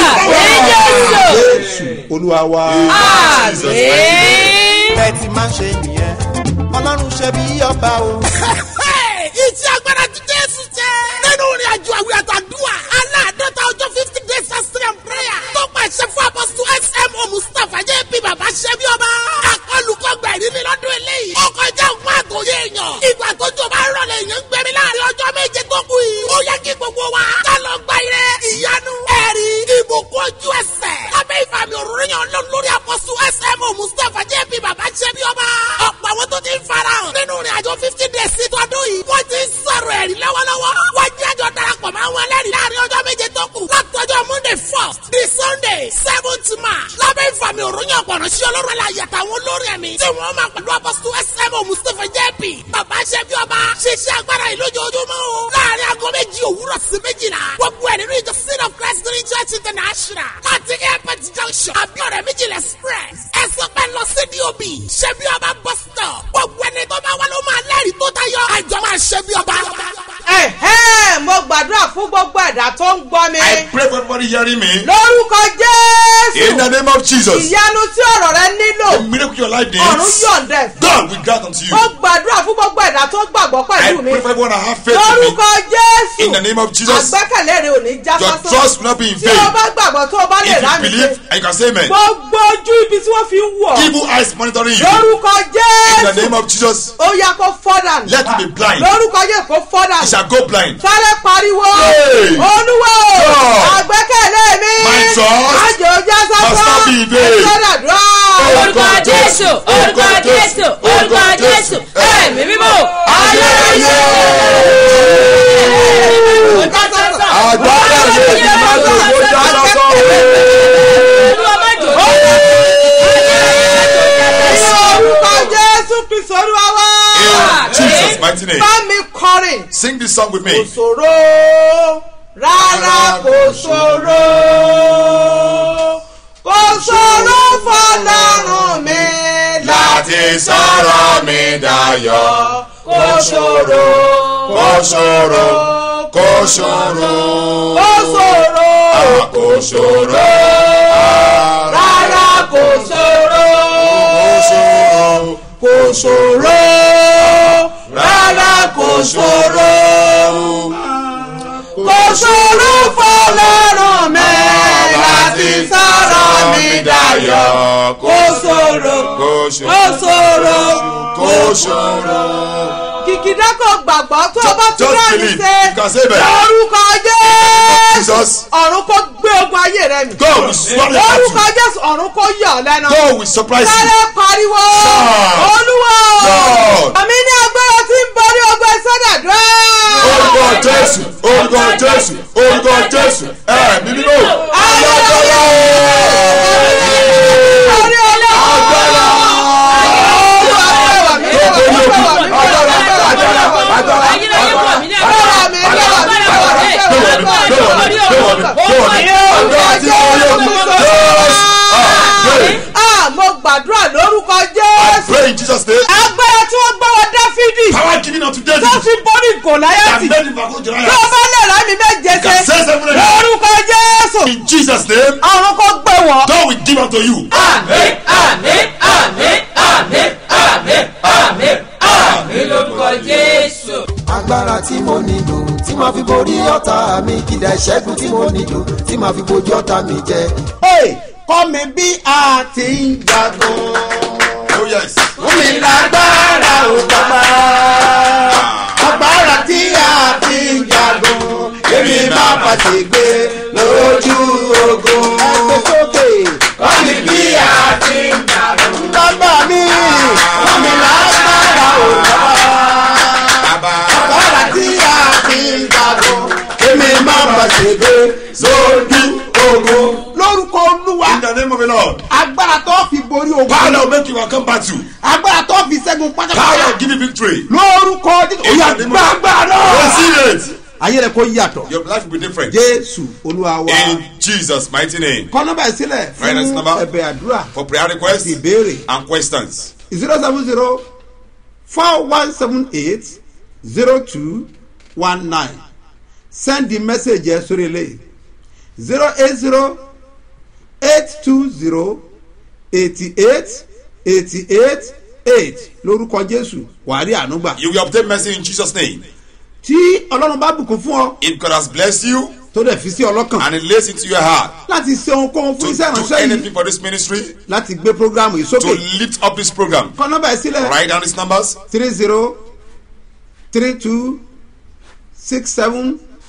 [SPEAKER 6] Jésù.
[SPEAKER 2] Jésù olúwa wa.
[SPEAKER 6] àmín.
[SPEAKER 1] bẹ́ẹ̀ ti máa ń ṣe nìyẹn ọlọ́run ṣe bí ọba o.
[SPEAKER 7] iṣẹ́ agbára ti jésù jẹ́. nínú ìrìn àjò àwìn àtàdúrà aláàdọ́ta ọjọ́ fifty days fasting and prayer tó pàṣẹ fún apọ́sù smo mustapha jẹ́ bí bàbá ṣẹ́ bí ọba. àkọlùkọgbà ìrírí lọ́dún eléyìí. ó kọjá ògùn àtòyé èèyàn. ìgbà tó jọba rọlẹ̀ èèyàn ń gbẹ̀mí gbogbo wa. ká lọ gba ire ìyanu ẹ̀rí ìbùkún ojú ẹsẹ̀. lábẹ́ ìfàmì òróró yàn lọ lórí àpọ̀sù smo mustapha jp bàbá ṣẹ́bi ọba. ọ̀pọ̀ àwọn tó ti ń farahàn nínú ìrìn àjò fifty days sí tọdún yìí. wọ́n ti ń sọ̀rọ̀ ẹ̀rí lọ́wọ́lọ́wọ́. wọ́n jẹ́ àjọ darapọ̀ mọ́ àwọn ẹlẹ́rìí láàrin ọjọ́ méje tó kù. látọjọ́ monday first di sunday seventh march. lábẹ́ ìfàmì òróró yàn pọ̀nrán sí ọlọ́run aláyẹ àtàwọn olórin ẹ̀mí. tí wọ́n máa pẹ̀lú àpọ̀sù smo mustapha jp bàbá ṣẹ́bi ọba. ṣiṣẹ́ agbára yìí lójoojúmọ́ o. láàrin aago méjì òwúrọ̀ sí méjìlá. gbogbo ẹ̀ nínú ìjọ sin of christ green church international. láti airport junction. abiodun méjìlá express. ẹ sọ pé lọ sí dob. ṣẹ́bi ọba bus stop. gbogbo ẹni tó bá wà ló máa lẹ́rìí tó tayọ. àjọ máa ṣẹ́bi ọba.
[SPEAKER 6] ẹ̀hẹ́ mo gbàdúrà fún gbogbo ẹ̀dá tó ń gbọ́ mi.
[SPEAKER 3] I pray for everybody hearing me.
[SPEAKER 6] lórúkọ
[SPEAKER 3] In the
[SPEAKER 6] jésù
[SPEAKER 3] name of Jesus.
[SPEAKER 6] ìyanu tí ọ̀rọ̀ rẹ nílò
[SPEAKER 3] The miracle your life
[SPEAKER 6] ọ̀run
[SPEAKER 3] needs.
[SPEAKER 6] yọ̀ǹda ẹ̀ fún.
[SPEAKER 3] God will grant unto you.
[SPEAKER 6] mo gbàdúrà fún gbogbo ẹ̀dá tó gbàgbọ́
[SPEAKER 3] I
[SPEAKER 6] pẹ̀lú mi.
[SPEAKER 3] pray for everyone that have faith in me.
[SPEAKER 6] lórúkọ jésù
[SPEAKER 3] In the name of Jesus.
[SPEAKER 6] àgbẹ́kẹ̀lé rẹ ò ní já
[SPEAKER 3] Your
[SPEAKER 6] sásán.
[SPEAKER 3] trust will not be in
[SPEAKER 6] tí o
[SPEAKER 3] vain.
[SPEAKER 6] bá gbàgbọ́ tó o bá lè
[SPEAKER 3] If
[SPEAKER 6] rà
[SPEAKER 3] you
[SPEAKER 6] mí
[SPEAKER 3] believe,
[SPEAKER 6] ṣe.
[SPEAKER 3] and you can say amen.
[SPEAKER 6] gbogbo ojú ibi tí wọ́n fi ń wọ̀.
[SPEAKER 3] Evil eyes monitoring you.
[SPEAKER 6] lórúkọ
[SPEAKER 3] In the
[SPEAKER 6] jésù
[SPEAKER 3] name of Jesus.
[SPEAKER 6] ó yá kó fọ́dà nù.
[SPEAKER 3] Let him be blind.
[SPEAKER 6] lórúkọ jésù kó fọ́dà
[SPEAKER 3] He
[SPEAKER 6] nù.
[SPEAKER 3] shall go blind.
[SPEAKER 6] sáré pariwo
[SPEAKER 3] Hey!
[SPEAKER 6] olúwo
[SPEAKER 3] God!
[SPEAKER 6] àgbẹ́kẹ̀lé mi
[SPEAKER 3] My trust
[SPEAKER 6] àjò já
[SPEAKER 3] must not be in vain.
[SPEAKER 6] sọ́dàdúrà
[SPEAKER 3] Orúkọ Jésù, orúkọ Jésù, orúkọ Jésù.
[SPEAKER 6] ẹ̀mí mímọ́
[SPEAKER 3] Ayérayé! Agbára mi ti máa ń lò ó já lọ́sọ̀
[SPEAKER 6] orúkọ jésù kristu olúwa wá.
[SPEAKER 3] In Jesus' mighty name.
[SPEAKER 6] bá mi kọrin.
[SPEAKER 3] Sing this song with
[SPEAKER 6] kò
[SPEAKER 3] me.
[SPEAKER 6] ṣòro rárá kò ṣòro kò ṣòro fọlọ́run mi
[SPEAKER 3] Láti sọ̀rọ̀ mi dayọ̀.
[SPEAKER 6] kò ṣòro
[SPEAKER 3] Kò ṣòro, kò ṣòro,
[SPEAKER 6] kò ṣòro
[SPEAKER 3] kò ṣòro,
[SPEAKER 6] rárá kò ṣòro
[SPEAKER 3] kò ṣòro,
[SPEAKER 6] kò ṣòro rárá kò ṣòro kò ṣòro fọlọ́run mi láti sọ̀rọ̀ mi dayọ̀ kò ṣòro
[SPEAKER 3] kò
[SPEAKER 6] kò
[SPEAKER 3] ṣòro,
[SPEAKER 6] ṣòro
[SPEAKER 3] kò ṣòro.
[SPEAKER 6] kìkìdá kò gbàgbọ́ tó o bá tún
[SPEAKER 3] Just
[SPEAKER 6] rà ní
[SPEAKER 3] believe.
[SPEAKER 6] ṣe
[SPEAKER 3] You can say that.
[SPEAKER 6] lórúkọ jésù
[SPEAKER 3] Jesus,
[SPEAKER 6] ọ̀run kò gbé ogun ayé rẹ mi
[SPEAKER 3] God will swallow your
[SPEAKER 6] lórúkọ
[SPEAKER 3] battle.
[SPEAKER 6] jésù ọ̀run kò yọ̀ ọ́ lẹ́nu
[SPEAKER 3] God will surprise
[SPEAKER 6] sáré
[SPEAKER 3] you.
[SPEAKER 6] pariwo
[SPEAKER 3] Shout.
[SPEAKER 6] olúwo
[SPEAKER 3] Lord.
[SPEAKER 6] àmì ní agbára tí ń borí ogun sọ́dàdúrà
[SPEAKER 3] Orúkọ Jésù, orúkọ Jésù, orúkọ Jésù, ẹ̀mí mímọ́. Alágbára o.
[SPEAKER 6] orí ọlọ́run
[SPEAKER 3] Agbára.
[SPEAKER 6] Ah, mo gbàdúrà lórúkọ
[SPEAKER 3] I
[SPEAKER 6] jésù
[SPEAKER 3] pray in Jesus' name.
[SPEAKER 6] agbára tí wọ́n gbọ́ wọ dáfídì
[SPEAKER 3] Power given unto
[SPEAKER 6] tó
[SPEAKER 3] David.
[SPEAKER 6] fi borí
[SPEAKER 3] That
[SPEAKER 6] gòláyàtì
[SPEAKER 3] made him back
[SPEAKER 6] tó
[SPEAKER 3] Goliath.
[SPEAKER 6] bá lè rà mí méje
[SPEAKER 3] Can say
[SPEAKER 6] ṣe
[SPEAKER 3] seven and
[SPEAKER 6] lórúkọ jésù
[SPEAKER 3] In Jesus' name,
[SPEAKER 6] ọ̀run kò gbé wọ̀.
[SPEAKER 3] God will give unto you.
[SPEAKER 6] àmín àmín àmín àmín àmín àmín àmín lórúkọ jésù.
[SPEAKER 8] agbára tí mo nílò tí màá fi borí ọ̀tá mi kìdá ìṣẹ́gun tí mo nílò tí màá fi bojú ọ̀tá mi jẹ.
[SPEAKER 2] Hey, kọ́ mi bí a ti ń jagun.
[SPEAKER 3] Oh yes.
[SPEAKER 2] Fún mi lágbára ò bàbá. Agbára tí a ti ń jagun. Èmi máa pàṣẹ gbé lójú ogun. Ẹgbẹ́ sókè. Kọ́ mi bí a ti ń jagun. Bàbá mi, fún mi lágbára ò bàbá. Agbára tí a ti ń jagun. Èmi máa pàṣẹ gbé lójú ogun. Lórúkọ Olúwa
[SPEAKER 3] In the name of the Lord.
[SPEAKER 2] agbára tó fi borí ogun
[SPEAKER 3] Power that will make you overcome battle.
[SPEAKER 2] agbára tó fi ṣẹ́gun
[SPEAKER 3] Power that
[SPEAKER 2] pátápátá
[SPEAKER 3] will give you victory.
[SPEAKER 2] lórúkọ Jésù
[SPEAKER 3] In
[SPEAKER 2] oyà
[SPEAKER 3] the name of
[SPEAKER 2] gbàgbà náà
[SPEAKER 3] Receive it.
[SPEAKER 2] ayé rẹ kò yàtọ̀
[SPEAKER 3] Your life will be different.
[SPEAKER 2] jésù olúwa wa
[SPEAKER 3] In Jesus' mighty name.
[SPEAKER 2] kọ́ nọ́mbà ìsílẹ̀
[SPEAKER 3] Right, that's
[SPEAKER 2] fún
[SPEAKER 3] number.
[SPEAKER 2] ẹ̀bẹ̀ àdúrà
[SPEAKER 3] For prayer requests
[SPEAKER 2] ìbéèrè
[SPEAKER 3] and questions.
[SPEAKER 2] zero seven zero four one seven eight zero two one nine send the message yẹn sórí eléyìí zero eight zero eight two zero eighty eight eighty eight eight lórúkọ jésù wàá rí ànúgbà
[SPEAKER 3] You will obtain mercy in Jesus' name.
[SPEAKER 2] tí ọlọ́run bá bùkún fún ọ
[SPEAKER 3] If God has blessed you
[SPEAKER 2] tó dẹ̀ fi sí ọlọ́kàn
[SPEAKER 3] and He lays into your heart
[SPEAKER 2] láti ṣe ohunkóhun fún
[SPEAKER 3] to
[SPEAKER 2] iṣẹ́
[SPEAKER 3] do
[SPEAKER 2] ìránṣẹ́ yìí
[SPEAKER 3] anything for this ministry,
[SPEAKER 2] láti gbé programu yìí
[SPEAKER 3] to
[SPEAKER 2] sókè
[SPEAKER 3] lift up this program,
[SPEAKER 2] kọ́ nọ́mbà yìí sílẹ̀
[SPEAKER 3] write down these numbers
[SPEAKER 2] three zero three two six seven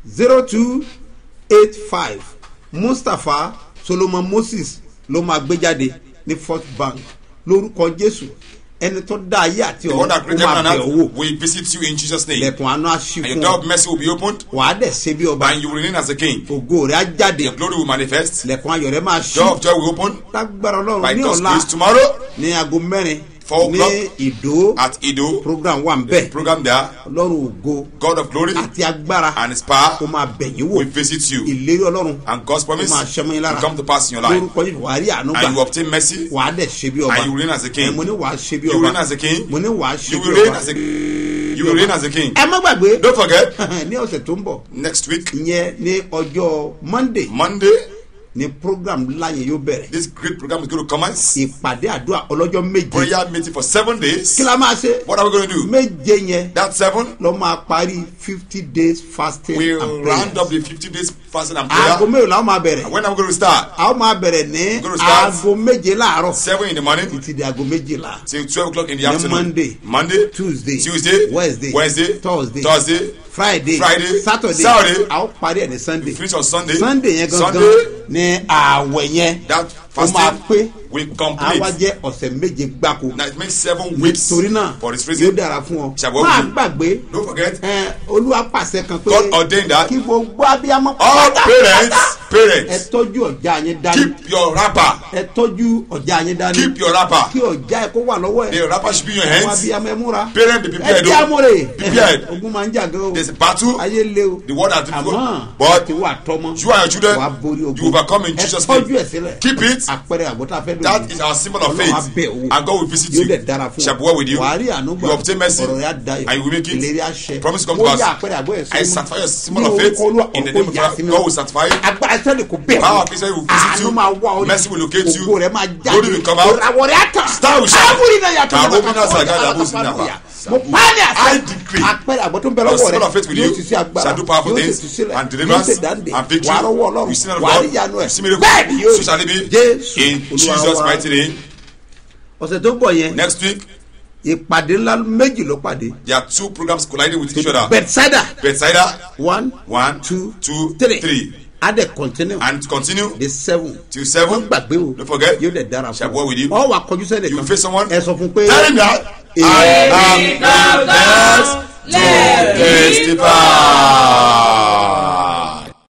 [SPEAKER 2] zero two eight five mustapha solomon moses ló máa gbé jáde ní first bank lórúkọ jésù ẹni tó dá ayé àti
[SPEAKER 3] The one that
[SPEAKER 2] ọ̀run ó
[SPEAKER 3] created
[SPEAKER 2] máa
[SPEAKER 3] heaven
[SPEAKER 2] bẹ̀
[SPEAKER 3] and
[SPEAKER 2] owó
[SPEAKER 3] earth will visit you in Jesus' name.
[SPEAKER 2] ilẹ̀kùn àánú àṣì
[SPEAKER 3] And your
[SPEAKER 2] fún
[SPEAKER 3] door
[SPEAKER 2] ọ
[SPEAKER 3] of mercy will be opened
[SPEAKER 2] wàá dẹ̀ ṣe bí ọba
[SPEAKER 3] and you will reign as a king.
[SPEAKER 2] ògo rẹ̀ á jáde
[SPEAKER 3] Your glory will manifest.
[SPEAKER 2] ilẹ̀kùn ayọ̀ rẹ̀ máa ṣí
[SPEAKER 3] Door of joy will open
[SPEAKER 2] lágbára
[SPEAKER 3] by
[SPEAKER 2] ọlọ́run ní
[SPEAKER 3] God's
[SPEAKER 2] ọ̀la
[SPEAKER 3] grace tomorrow
[SPEAKER 2] ní aago mẹ́rin
[SPEAKER 3] Four
[SPEAKER 2] ní
[SPEAKER 3] o'clock
[SPEAKER 2] ìdó
[SPEAKER 3] at Ido.
[SPEAKER 2] program wà ń bẹ̀
[SPEAKER 3] Program there.
[SPEAKER 2] ọlọ́run ògo
[SPEAKER 3] God of glory
[SPEAKER 2] àti agbára
[SPEAKER 3] and his power
[SPEAKER 2] kó máa bẹ̀yìn wò
[SPEAKER 3] will visit you.
[SPEAKER 2] ìlérí ọlọ́run
[SPEAKER 3] And God's promise
[SPEAKER 2] kó máa ṣẹ́mọ́ yín
[SPEAKER 3] will
[SPEAKER 2] lára
[SPEAKER 3] come to pass in your life.
[SPEAKER 2] lórúkọ yìí wàá rí àánú
[SPEAKER 3] And you
[SPEAKER 2] gbà
[SPEAKER 3] obtain mercy.
[SPEAKER 2] wàá dẹ̀ ṣe bí ọba
[SPEAKER 3] And you reign as a king.
[SPEAKER 2] ẹ mo ní wàá ṣe bí
[SPEAKER 3] You reign
[SPEAKER 2] ọba
[SPEAKER 3] as a king.
[SPEAKER 2] mo ní wàá ṣe
[SPEAKER 3] You
[SPEAKER 2] bí
[SPEAKER 3] will reign
[SPEAKER 2] ọba
[SPEAKER 3] as a you will reign as a king.
[SPEAKER 2] ẹ má gbàgbé
[SPEAKER 3] Don't forget
[SPEAKER 2] ní ọ̀sẹ̀ tó ń bọ̀
[SPEAKER 3] next week
[SPEAKER 2] ìyẹn ní ọjọ́ monday
[SPEAKER 3] Monday
[SPEAKER 2] ní program ńlá yẹn yóò bẹ̀rẹ̀
[SPEAKER 3] this great program is going to commence.
[SPEAKER 2] ìpàdé àdúrà ọlọ́jọ́ méje
[SPEAKER 3] Prayer meeting for seven days.
[SPEAKER 2] kí la máa ṣe
[SPEAKER 3] What are we going to do?
[SPEAKER 2] méje yẹn
[SPEAKER 3] That seven
[SPEAKER 2] lọ máa parí fifty days fasting
[SPEAKER 3] will
[SPEAKER 2] and
[SPEAKER 3] round up
[SPEAKER 2] prayer
[SPEAKER 3] the fifty days fasting and
[SPEAKER 2] aago
[SPEAKER 3] prayer.
[SPEAKER 2] mélòó la ó máa bẹ̀rẹ̀
[SPEAKER 3] When are we going to start?
[SPEAKER 2] a ó máa bẹ̀rẹ̀ ní
[SPEAKER 3] Gonna start
[SPEAKER 2] aago méje láàárọ̀
[SPEAKER 3] Seven in the morning
[SPEAKER 2] títí di aago méjìlá
[SPEAKER 3] till twelve o'clock in the
[SPEAKER 2] Ní
[SPEAKER 3] afternoon.
[SPEAKER 2] Monday,
[SPEAKER 3] Monday,
[SPEAKER 2] tuesday
[SPEAKER 3] Tuesday,
[SPEAKER 2] wednesday
[SPEAKER 3] Wednesday,
[SPEAKER 2] thursday
[SPEAKER 3] Thursday,
[SPEAKER 2] friday
[SPEAKER 3] Friday,
[SPEAKER 2] saturday
[SPEAKER 3] Saturday,
[SPEAKER 2] a ó parí ẹ̀ ní sunday
[SPEAKER 3] finish on Sunday.
[SPEAKER 2] sunday yẹn gangan
[SPEAKER 3] Sunday,
[SPEAKER 2] ní ààwẹ̀ yẹn
[SPEAKER 3] that
[SPEAKER 2] ó máa
[SPEAKER 3] fasting
[SPEAKER 2] pé
[SPEAKER 3] will
[SPEAKER 2] àwa
[SPEAKER 3] complete.
[SPEAKER 2] jẹ́ ọ̀sẹ̀ méje gbáko
[SPEAKER 3] Now it makes seven weeks
[SPEAKER 2] torí náà
[SPEAKER 3] for this
[SPEAKER 2] yóò
[SPEAKER 3] reason.
[SPEAKER 2] dára fún ọ
[SPEAKER 3] Ṣàbọ̀
[SPEAKER 2] máa
[SPEAKER 3] wí.
[SPEAKER 2] gbàgbé
[SPEAKER 3] Don't forget,
[SPEAKER 2] ẹ, olúwa pàṣẹ kan pé
[SPEAKER 3] God ordained that
[SPEAKER 2] kí gbogbo abiyamọ
[SPEAKER 3] all
[SPEAKER 2] pátá
[SPEAKER 3] parents,
[SPEAKER 2] ẹ
[SPEAKER 3] parents,
[SPEAKER 2] tọ́jú ọ̀já yẹn dání
[SPEAKER 3] keep your wrapper.
[SPEAKER 2] ẹ tọ́jú ọ̀já yẹn dání
[SPEAKER 3] Keep your wrapper.
[SPEAKER 2] kí ọ̀já ẹ kó wà lọ́wọ́ ẹ
[SPEAKER 3] The wrapper should be in your
[SPEAKER 2] àwọn
[SPEAKER 3] hands.
[SPEAKER 2] abiyamọ ẹ múra
[SPEAKER 3] Parents be
[SPEAKER 2] ẹ
[SPEAKER 3] prepared.
[SPEAKER 2] jẹ́
[SPEAKER 3] oh.
[SPEAKER 2] amúre
[SPEAKER 3] Prepared.
[SPEAKER 2] ogun máa ń jà gan o
[SPEAKER 3] There's a battle.
[SPEAKER 2] ayé lé o
[SPEAKER 3] The word has
[SPEAKER 2] àmọ́
[SPEAKER 3] difficult. But
[SPEAKER 2] ti wà tọmọ
[SPEAKER 3] you and your children,
[SPEAKER 2] wà á borí ogun
[SPEAKER 3] you overcome in
[SPEAKER 2] ẹ
[SPEAKER 3] Jesus'
[SPEAKER 2] tọ́jú
[SPEAKER 3] name.
[SPEAKER 2] ẹ sílẹ̀
[SPEAKER 3] Keep it.
[SPEAKER 2] àpẹẹrẹ àbọ̀tá fẹ́ lónìí
[SPEAKER 3] That is our symbol of
[SPEAKER 2] Ọlọ́run á
[SPEAKER 3] faith.
[SPEAKER 2] bẹ̀ owó.
[SPEAKER 3] And God will visit
[SPEAKER 2] yóò
[SPEAKER 3] you.
[SPEAKER 2] dẹ̀ dára fún
[SPEAKER 3] Shall be well with you.
[SPEAKER 2] wàá rí àánú gbà
[SPEAKER 3] You obtain mercy.
[SPEAKER 2] ọ̀rọ̀ yà dayọ̀
[SPEAKER 3] And you will make it.
[SPEAKER 2] ìlérí àṣẹ
[SPEAKER 3] Promise come
[SPEAKER 2] mo
[SPEAKER 3] to pass.
[SPEAKER 2] yà àpẹẹrẹ àgbọ̀ ẹ̀
[SPEAKER 3] I
[SPEAKER 2] sọ́mọ́
[SPEAKER 3] sanctify your symbol of faith in the name of God. God will sanctify you.
[SPEAKER 2] agbára sẹ́ni kò bẹ̀
[SPEAKER 3] Power of Israel will visit
[SPEAKER 2] àánú
[SPEAKER 3] you.
[SPEAKER 2] máa wá ọ
[SPEAKER 3] Mercy will locate you.
[SPEAKER 2] ògo rẹ̀ máa jáde
[SPEAKER 3] Glory will come out.
[SPEAKER 2] ìràwọ̀ rẹ̀ á tàn
[SPEAKER 3] Star will shine.
[SPEAKER 2] Ábúrí náà yàtọ̀
[SPEAKER 3] Kàró
[SPEAKER 2] nípa
[SPEAKER 3] bí náà
[SPEAKER 2] kàkọ́
[SPEAKER 3] sàgádà
[SPEAKER 2] ọ̀dà
[SPEAKER 3] bó sì
[SPEAKER 2] àtàkùn
[SPEAKER 3] nàfà.
[SPEAKER 2] àfà. mo pàdé
[SPEAKER 3] I
[SPEAKER 2] àṣẹ
[SPEAKER 3] decree.
[SPEAKER 2] àpẹẹrẹ àgbọ̀ tó ń bẹ
[SPEAKER 3] Your
[SPEAKER 2] lọ́wọ́
[SPEAKER 3] symbol
[SPEAKER 2] rẹ̀
[SPEAKER 3] of faith with
[SPEAKER 2] yóò
[SPEAKER 3] you
[SPEAKER 2] ti sí agbára
[SPEAKER 3] shall do powerful
[SPEAKER 2] yóò sì
[SPEAKER 3] things
[SPEAKER 2] tú sílẹ̀
[SPEAKER 3] and
[SPEAKER 2] yóò
[SPEAKER 3] deliverance
[SPEAKER 2] sì dáǹdè
[SPEAKER 3] and victory.
[SPEAKER 2] wàá rọwọ́ ọlọ́run
[SPEAKER 3] You see the
[SPEAKER 2] wàá
[SPEAKER 3] Lord.
[SPEAKER 2] rí ìyanu ẹ̀
[SPEAKER 3] You see miracle.
[SPEAKER 2] bẹ́ẹ̀ ni yóò
[SPEAKER 3] So shall it be.
[SPEAKER 2] Jésù
[SPEAKER 3] In
[SPEAKER 2] Olúwa
[SPEAKER 3] Jesus'
[SPEAKER 2] wa.
[SPEAKER 3] mighty name.
[SPEAKER 2] ọ̀sẹ̀ tó bọ̀ yẹn
[SPEAKER 3] Next week,
[SPEAKER 2] ìpàdé ńlá méjì ló pàdé
[SPEAKER 3] there are two programs colliding with each other.
[SPEAKER 2] bethsaida
[SPEAKER 3] Bethsaida,
[SPEAKER 2] one
[SPEAKER 3] one,
[SPEAKER 2] two
[SPEAKER 3] two,
[SPEAKER 2] three
[SPEAKER 3] three.
[SPEAKER 2] adé continue
[SPEAKER 3] And continue
[SPEAKER 2] the seven
[SPEAKER 3] till seven.
[SPEAKER 2] wọ́n gbàgbé o
[SPEAKER 3] Don't forget.
[SPEAKER 2] yóò dẹ̀ dára
[SPEAKER 3] Shall
[SPEAKER 2] fún
[SPEAKER 3] go with you.
[SPEAKER 2] ọ wà kọjú sẹ́ni
[SPEAKER 3] You
[SPEAKER 2] kan
[SPEAKER 3] face someone.
[SPEAKER 2] ẹ sọ fún pé
[SPEAKER 3] Tell him that I am the best to testify.